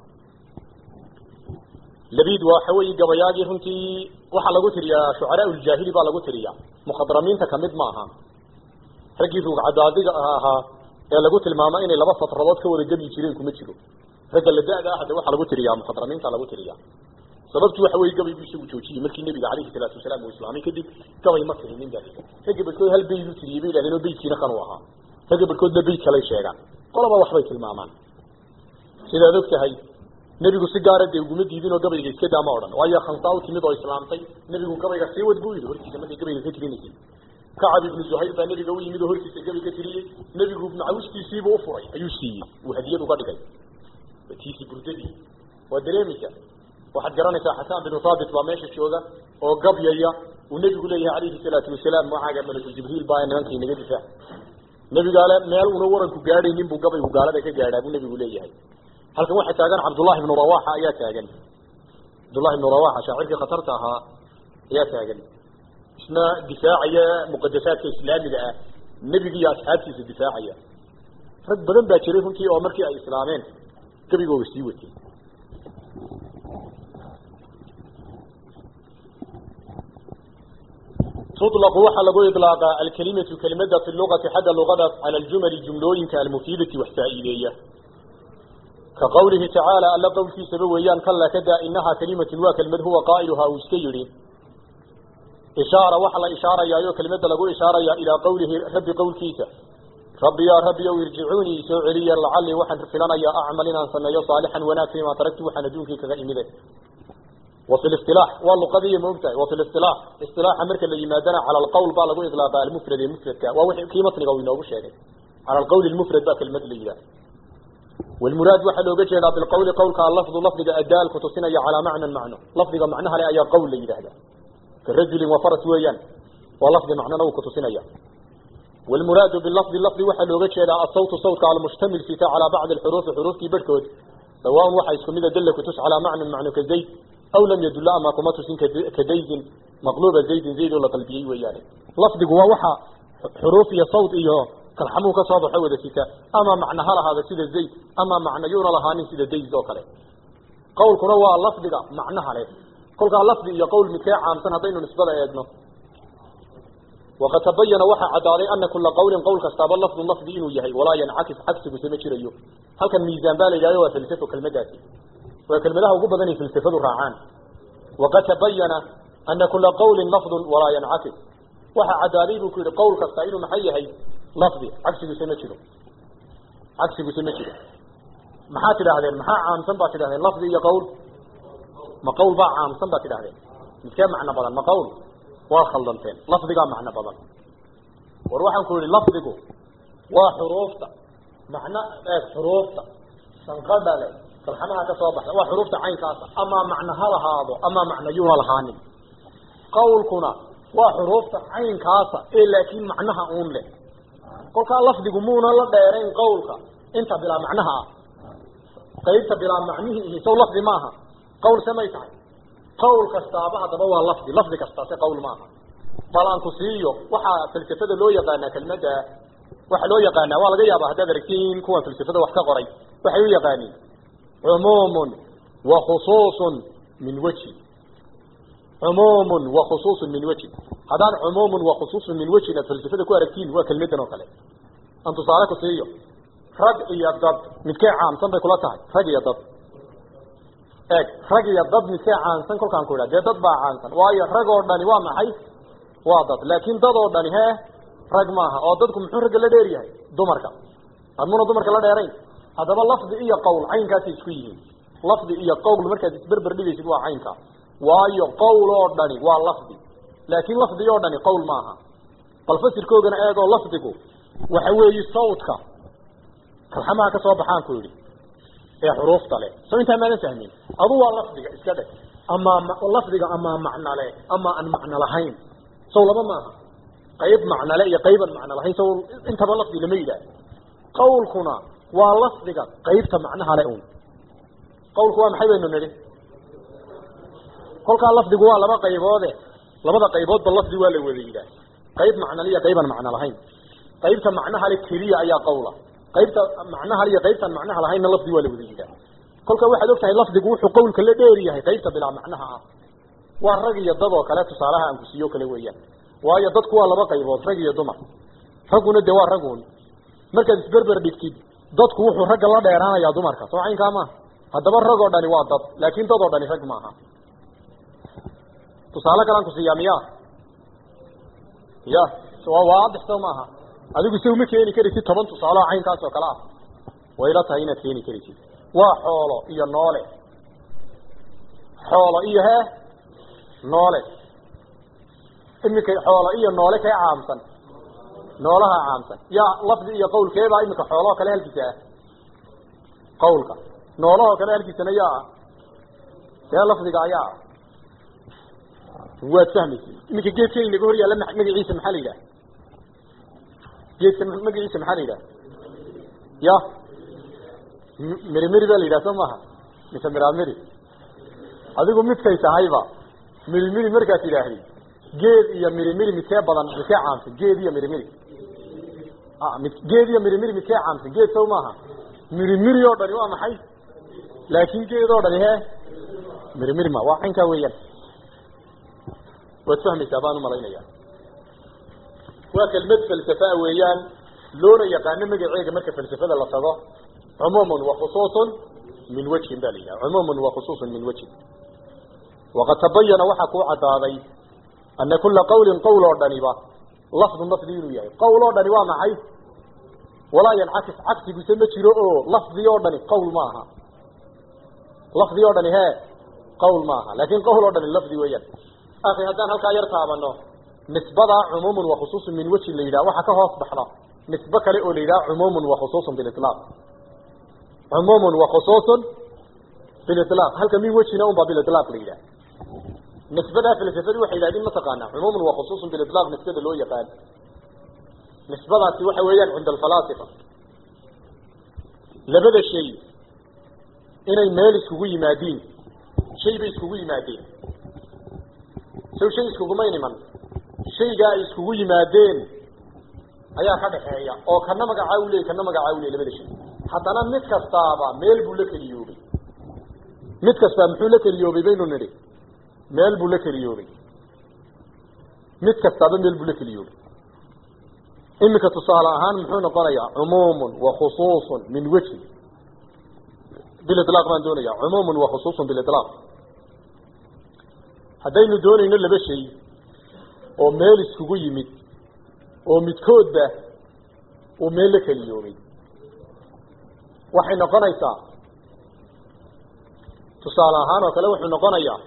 labiid waxa weeye gabayaagii runtii waxaa lagu tiriyaa shucaraa uljaahili baa lagu tiriyaa mukhadramiinta kamid ma aha raggii ruugcadaadiga ahaa ee lagu tilmaamo inay laba satradood ka wada gebyi jireen kuma jiro ragga la da-da ah de waxaa lagu tiriyaa mukhadramiinta lagu tiriyaa sababtu waxa weye gabaygu isagu joojiyey markii nabiga calayhi salaatu wasalaam uu islaamay kadib gabay ma tirinin ba ragga barkood hal beyd u tiriyey bay yidhahdeen oo beydkiina kan u ahaa ragga barkoodna beyd kalay sheegaan qolaba waxbay tilmaamaan sidaad og tahay nebigu si gaara dee uguma diidin oo gabayga iska daama odhan waayo khansaa u timid oo islaamtay nebigu gabayga sii wad buu yidhi hortiisa markay gabayga ka tirinaysay kacab ibnu zuhayr baa nebiga u yimid oo hortiisa gabay ka tiriyey nebigu macawistiisiibuu u furay ayuu siiyey uu hadiyad uga dhigay tiisi burdadii waa dareemaysa waxaad garanaysaa xasaan binu thaabit baa meesha jooga oo gabyaya uu nebigu leeyahay calayhi salaatu wasalaam magaaga malaku jibriil baa nimanka inaga difaac nebigaale meel una waranku gaadhaynin buu gabaygu gaalada ka gaadhaa buu nebigu leeyahay halkan waxaa taagan cabdullahi ibnu rawaxa ayaa taagan cabdullahi ibnu rawaxa shaacirkii khatarta ahaa ayaa taagan isna difaacaya muqadasaadka islaamiga ah nebiga iyo asxaabtiisa difaacaya rag badan baa jiray runtii oo markii ay islaameen gabigooga sii watay tuطlq waxaa lagu iطlaaqa alkalimatu kelimada fi lugati xagga lugadaas cala aljumali jumlooyinka almufiidati wax faa'iideeya ka qawlihi tacaala alla qowlkiisaba weeyaan kala kadaa inahaa kalimatun waa kelimad huwa qaa'iluhaa uu iska yidhi ishaara waxaa la ishaarayaayo kelimada lagu ishaaraya ilaa qawlihi rabbi qowlkiisa rabbi yaa rabbi ow irjicuunii soo celiya lacalii waxaan filanayaa acmal inaan sameeyo saalixan wanaag fiimaa taragtu waxaan adduunkii kaga imide وفي الاصطلاح واللقضية ممتع وفي الاصطلاح اصطلاح مركا اللي يمادنا على القول بقى لقول إطلاق المفرد المفرد كا ووحي كلمة نقوي نوبو شيء على القول المفرد بقى كلمة اللي ده والمراد واحد لو جينا بالقول قول كان لفظ لفظ أدال كتصينا على معنى معنى لفظ معناها لا أي قول اللي ده كالرجل وفرس ويان ولفظ معنى نو كتصينا والمراد باللفظ اللفظ واحد لو جينا الصوت صوت على مشتمل في على بعض الحروف حروف كي بركود سواء واحد يسكن دلك وتس على معنى معنى كالزيت أو لم يدل أما كما تسين كزيد مقلوب زيد زيد ولا قلبي وياني لفظ جوا وحى حروف يا صوت إياه كالحمو كصاب حود سيكا أما معنى هلا هذا سيد زيد أما معنى يورا لهاني سيد زيد ذوكره قول كنوا لفظ جا معنى هلا قول قال لفظ يا قول مكاع عام سنة بين نسبة يدنا وقد تبين وحى عدالي أن كل قول قول كستاب اللفظ اللفظ إنه يهي ولا ينعكس عكس بسمكر أيوه هل كان ميزان بالي جاي وفلسفه كالمداتي وكلمته وقبضني في التفاد الرعان وقد تبين أن كل قول لفظ ولا ينعكس وحا عداليب كل قول كستعين محيه لفظي عكس سمجره عكس سمجره محات هذين محا عام سنبات هذين لفظي يقول ما قول باع عام سنبات هذين كم معنى بدل ما قول وخلطين لفظي قام معنى بدل وروح نقول لفظي وحروفته معنى حروفته سنقبل kalxamaha ka soo baxda waa xuruufta caynkaasa amaa macna ha lahaado amaa macna yuuna lahaanin qawlkuna waa xuruufta caynkaasa ee laakiin macnaha uun leh kolkaa lafdigu muuna la dheerayn qawlka inta bilaa macnaha ah qaybta bilaa macnihii ihi sow lafdi maaha qawl se may tahay qawl kastaaba haddaba waa lafdi lafdi kastaa se qawl maaha bal aan ku siiyo waxaa falsafada loo yaqaanaa kelmadda waxaa loo yaqaanaa waa laga yaabaa haddaad aragtiin kuwan falsafada wax ka qoray waxay u yaqaaniin عموم وخصوص من وجه عموم وخصوص من وجه هذا عموم وخصوص من وجه الفلسفه كو اركتين وكلمتنا وكله انت صارك سيو رج يا ضد متكي عام سن بكلا تahay rag iyo dad eeg rag iyo dad mid aan san kolkaan ku dhaade dad baa caansan waayo rag oo dhani waa maxay waa dad laakiin dad oo dhani hee rag maaha oo dadku muxuu rag la dheer yahay dumarka admuna dumarka la dheerayn haddaba lafdi iyo qowl caynkaasay isku yihiin lafdi iyo qowl markaad isberber dhigaysid waa caynka waayo qowl oo dhani waa lafdi laakiin lafdi oo dhani qowl maaha bal fasirkoogana eegoo lafdigu waxa weeye sawdka kalxamaha ka soo baxaan ku yidhi ee xuruufta leh soo intaa maadan fahmin adu waa lafdiga iska dheg amaa lafdiga amaa macno leh ama aan macno lahayn sow laba maaha qayb macno le iyo qayban macno lahayn sow intaba lafdi lama yidhaah qawlkuna waa lafdiga qaybta macnaha le un qawlku waa maxay baynu nidhi kolkaa lafdigu waa laba qayboode labada qayboodba lafdi waa la wada yidhaah qayb macnale iyo qayban macno lahayn qaybta macnaha le keliya ayaa qawla qaybta macnaha le iyo qaybtaan macnaha lahaynna lafdi waa la wada yidhaah kolka waxaad og tahay lafdigu wuxuu qawlka la dheer yahay qaybta bilaa macnaha ah waa rag iyo dad oo kale tusaalaha aan ku siiyo kale weeyaan waayo dadku waa laba qaybood rag iyo dumar ragguna dee waa ragun markaad isberber dhigtid dadku wuxuu ragga la dheeraanayaa dumarka soo caynkaa maaha haddaba rag oo dhani waa dad laakin dad oo dhani rag maaha tusaale kalaan ku siiyaa miya ya waa waadix soo maaha adigu se uma keeni karaysid toban tusaale oo caynkaas oo kale ah wayla tahay inaad keeni karaysid waa xoolo iyo noole xoolo iyo hee noole iminka xoolo iyo noole kee caamsan noolaha caamsan yaa lafdi iyo qawlkeebaa iminka xoolahoo kale halkiisa ah qawlka noolahoo kale halkiisana yaa ah see lafdiga ayaa ah waad fahmaysa iminka geedkan inaga hor yaalla magaciisa maxaa la yidhaha geedka magaciisa maxaa la yidhaha ya miri miri baa la yidhaha soo maaha mise miramiri adigu midkay tahayba miri miri markaad idhaahdi geed iyo miri miri midkee badan midkee caamsan geed iyo miri miri mid geed iyo miri miri midkee caamsan geed sow maaha miri miri oo dhani waa maxay laakin geed oo dhani he miri miri ma waa caynkaa weeyaan waad fahmaysaa baan umalaynaya waa kelmad falsafaa weeyaan loona yaqaano magaceega marka falsafada la tago cumuumun wa khusuusun min wajhin ba la yidhaha cumuumun wa khusuusun min wajhin waqad tabayana waxaa kuu caddaaday ana kula qawlin qawl oo dhaniba lafdun lafdi inuu yahay qawl oo dhani waa maxay walaa yancakis cagsiguse ma jiro oo lafdi oo dhani qawl ma aha lafdi oo dhani hee qawl ma aha laakin qawl oo dhani lafdi weeyaan akhi haddaan halkaa yar taabano nisbada cumuumun wa khusuusun min wajhin la yidhaha waxaa ka hoos baxda nisbe kale oo la yidhaha cumuumun wa khusuusun bililaaq cumuumun wa khusuusun bililaaq halka min wejhina un baa bililaaq la yidhaha nisbadaa falsafadu waxay yidhahdeen mataqaanaa cumuumun wa khusuusun bililaaq nisbada loo yaqaan nisbadaasi waxa weeyaan cinda alfalaasifa labada shay inay meel iskugu yimaadiin shay bay iskugu yimaadeen sow shay iskugumay niman shaygaa ay iskugu yimaadeen ayaa ka dhaxeeya oo kana magacaa u leey kana magacaa u leey labada shay haddana mid kastaaba meel buu la keliyoobay mid kastaa muxuu la keliyoobay baynu nidhi meel buu la keliyoobay mid kastaaba meel buu la keliyoobay iminka tusaale ahaan muxuu noqonayaa cumuumun wa khusuusun min wejhin bililaaq baan doonaya cumuumun wa khusuusun bililaaq haddaynu doonayno laba shay oo meel iskugu yimid oo midkoodba uu meel la keliyoobay waxay noqonaysaa tusaale ahaan oo kale wuxuu noqonayaa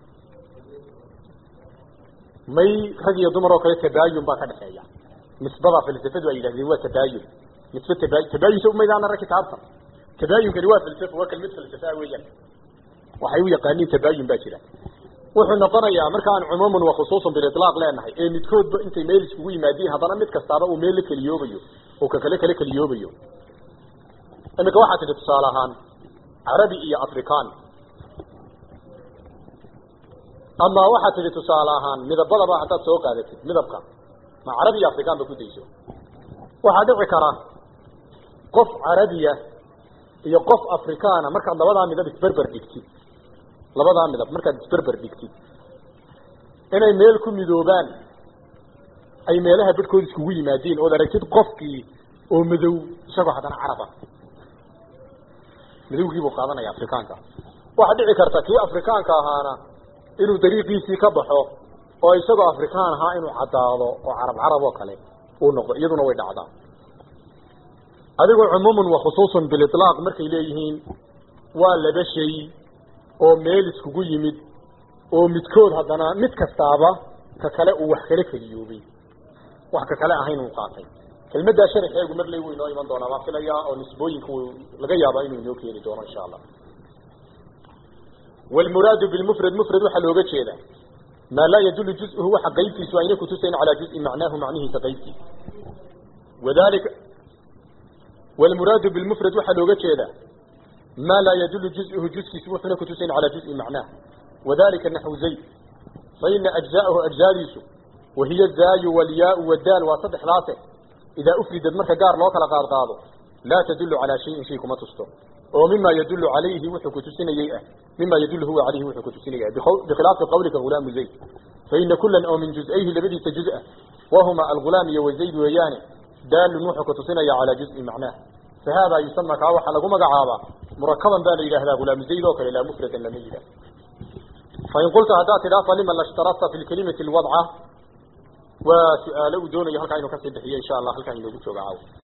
may rag iyo dumar oo kale tabaayun baa ka dhexeeya nisbada falsafadu ay yidhahdeen waa tabaayun nisbe taba tabaayun sa umaydaan arag kitaabta tabaayunkani waa falsafo waa kelmad falsafaa weeyaan waxay u yaqaaniin tabaayun baa jira wuxuu noqonayaa markaan cumuuman wa khusuusan bililaaq leenahay ee midkoodba intay meel iskugu yimaadiin haddana mid kastaaba uu meel la keliyoobayo oo ka kale kale keliyoobayo imika waxaa tidhi tusaale ahaan carabi iyo african ama waxaa tidhi tusaale ahaan midabadaba haddaad soo qaadatid midabka ma carabi iyo african ba ku dayso waxaa dhici kara qof carabiya iyo qof africana markaad labadaa midab isberber dhigtid labadaa midab markaad isberber dhigtid inay meel ku midoobaan ay meelaha bedhkood iskugu yimaadeen ood aragtid qofkii oo madow isagoo haddana caraba madowgii buu qaadanaya afrikaanka waxaa dhici karta kii afrikaanka ahaana inuu dariiqiisii ka baxo oo isagoo afrikaan ahaa inuu caddaado oo carab carab oo kale uu noqdo iyaduna way dhacdaa adigu cumuuman wa khusuusan bililaaq markay leeyihiin waa laba shay oo meel iskugu yimid oo midkood haddana mid kastaaba ka kale uu wax kala keliyoobay wax ka kale ahayn uu qaatay kelmaddaa sharxeegu mar ley wuu inoo iman doonaa baan filayaa oo nisbooyinka w laga yaabaa inuu inoo keeni doono insha allah wlmuraadu bilmufrad mufrad waxaa looga jeeda maa laa yadulu juzhu waxa qaybtiisu ayna kutusayn calaa juzin macnaahu macnihiisa qaybtiisa wadalika wlmuraadu bilmufrad waxaa looga jeeda ma laa yadulu juzhu juzkiisu wuxuuna kutusayn calaa juzin macnaah wadalika naxwu zayd faina ajzaahu ajzaadiisu wahiya zaayu walyaau wadaal waa saddexdaase idaa ufridad marka gaar loo kala qaad qaado laa tadulu calaa shayin shay kuma tusto oo mima yadulu calayhi wuxuu kutusinayey ah mima yadulu huwa calayhi wuxuu kutusinaya bikhilaafi qawlika hulaamu zayd faina kulan oo min juz'ayhi labadiisa juz-a wahuma algulaam iyo wazayd weeyaane daalun wuxuu kutusinaya calaa juz'i macnaah fahada yusama kaa waxaa lagu magacaabaa murakaban baa la yidhahdaa hulaamu zayd oo kale laa mufradan lama yidhah fain qulta haddaad tidhaa falima lashtarata fi lkalimati lwadca waa su-aalo uu doonayo halkaa inuu kasii bixiyo insha allah halkaa inoogu jooga caaw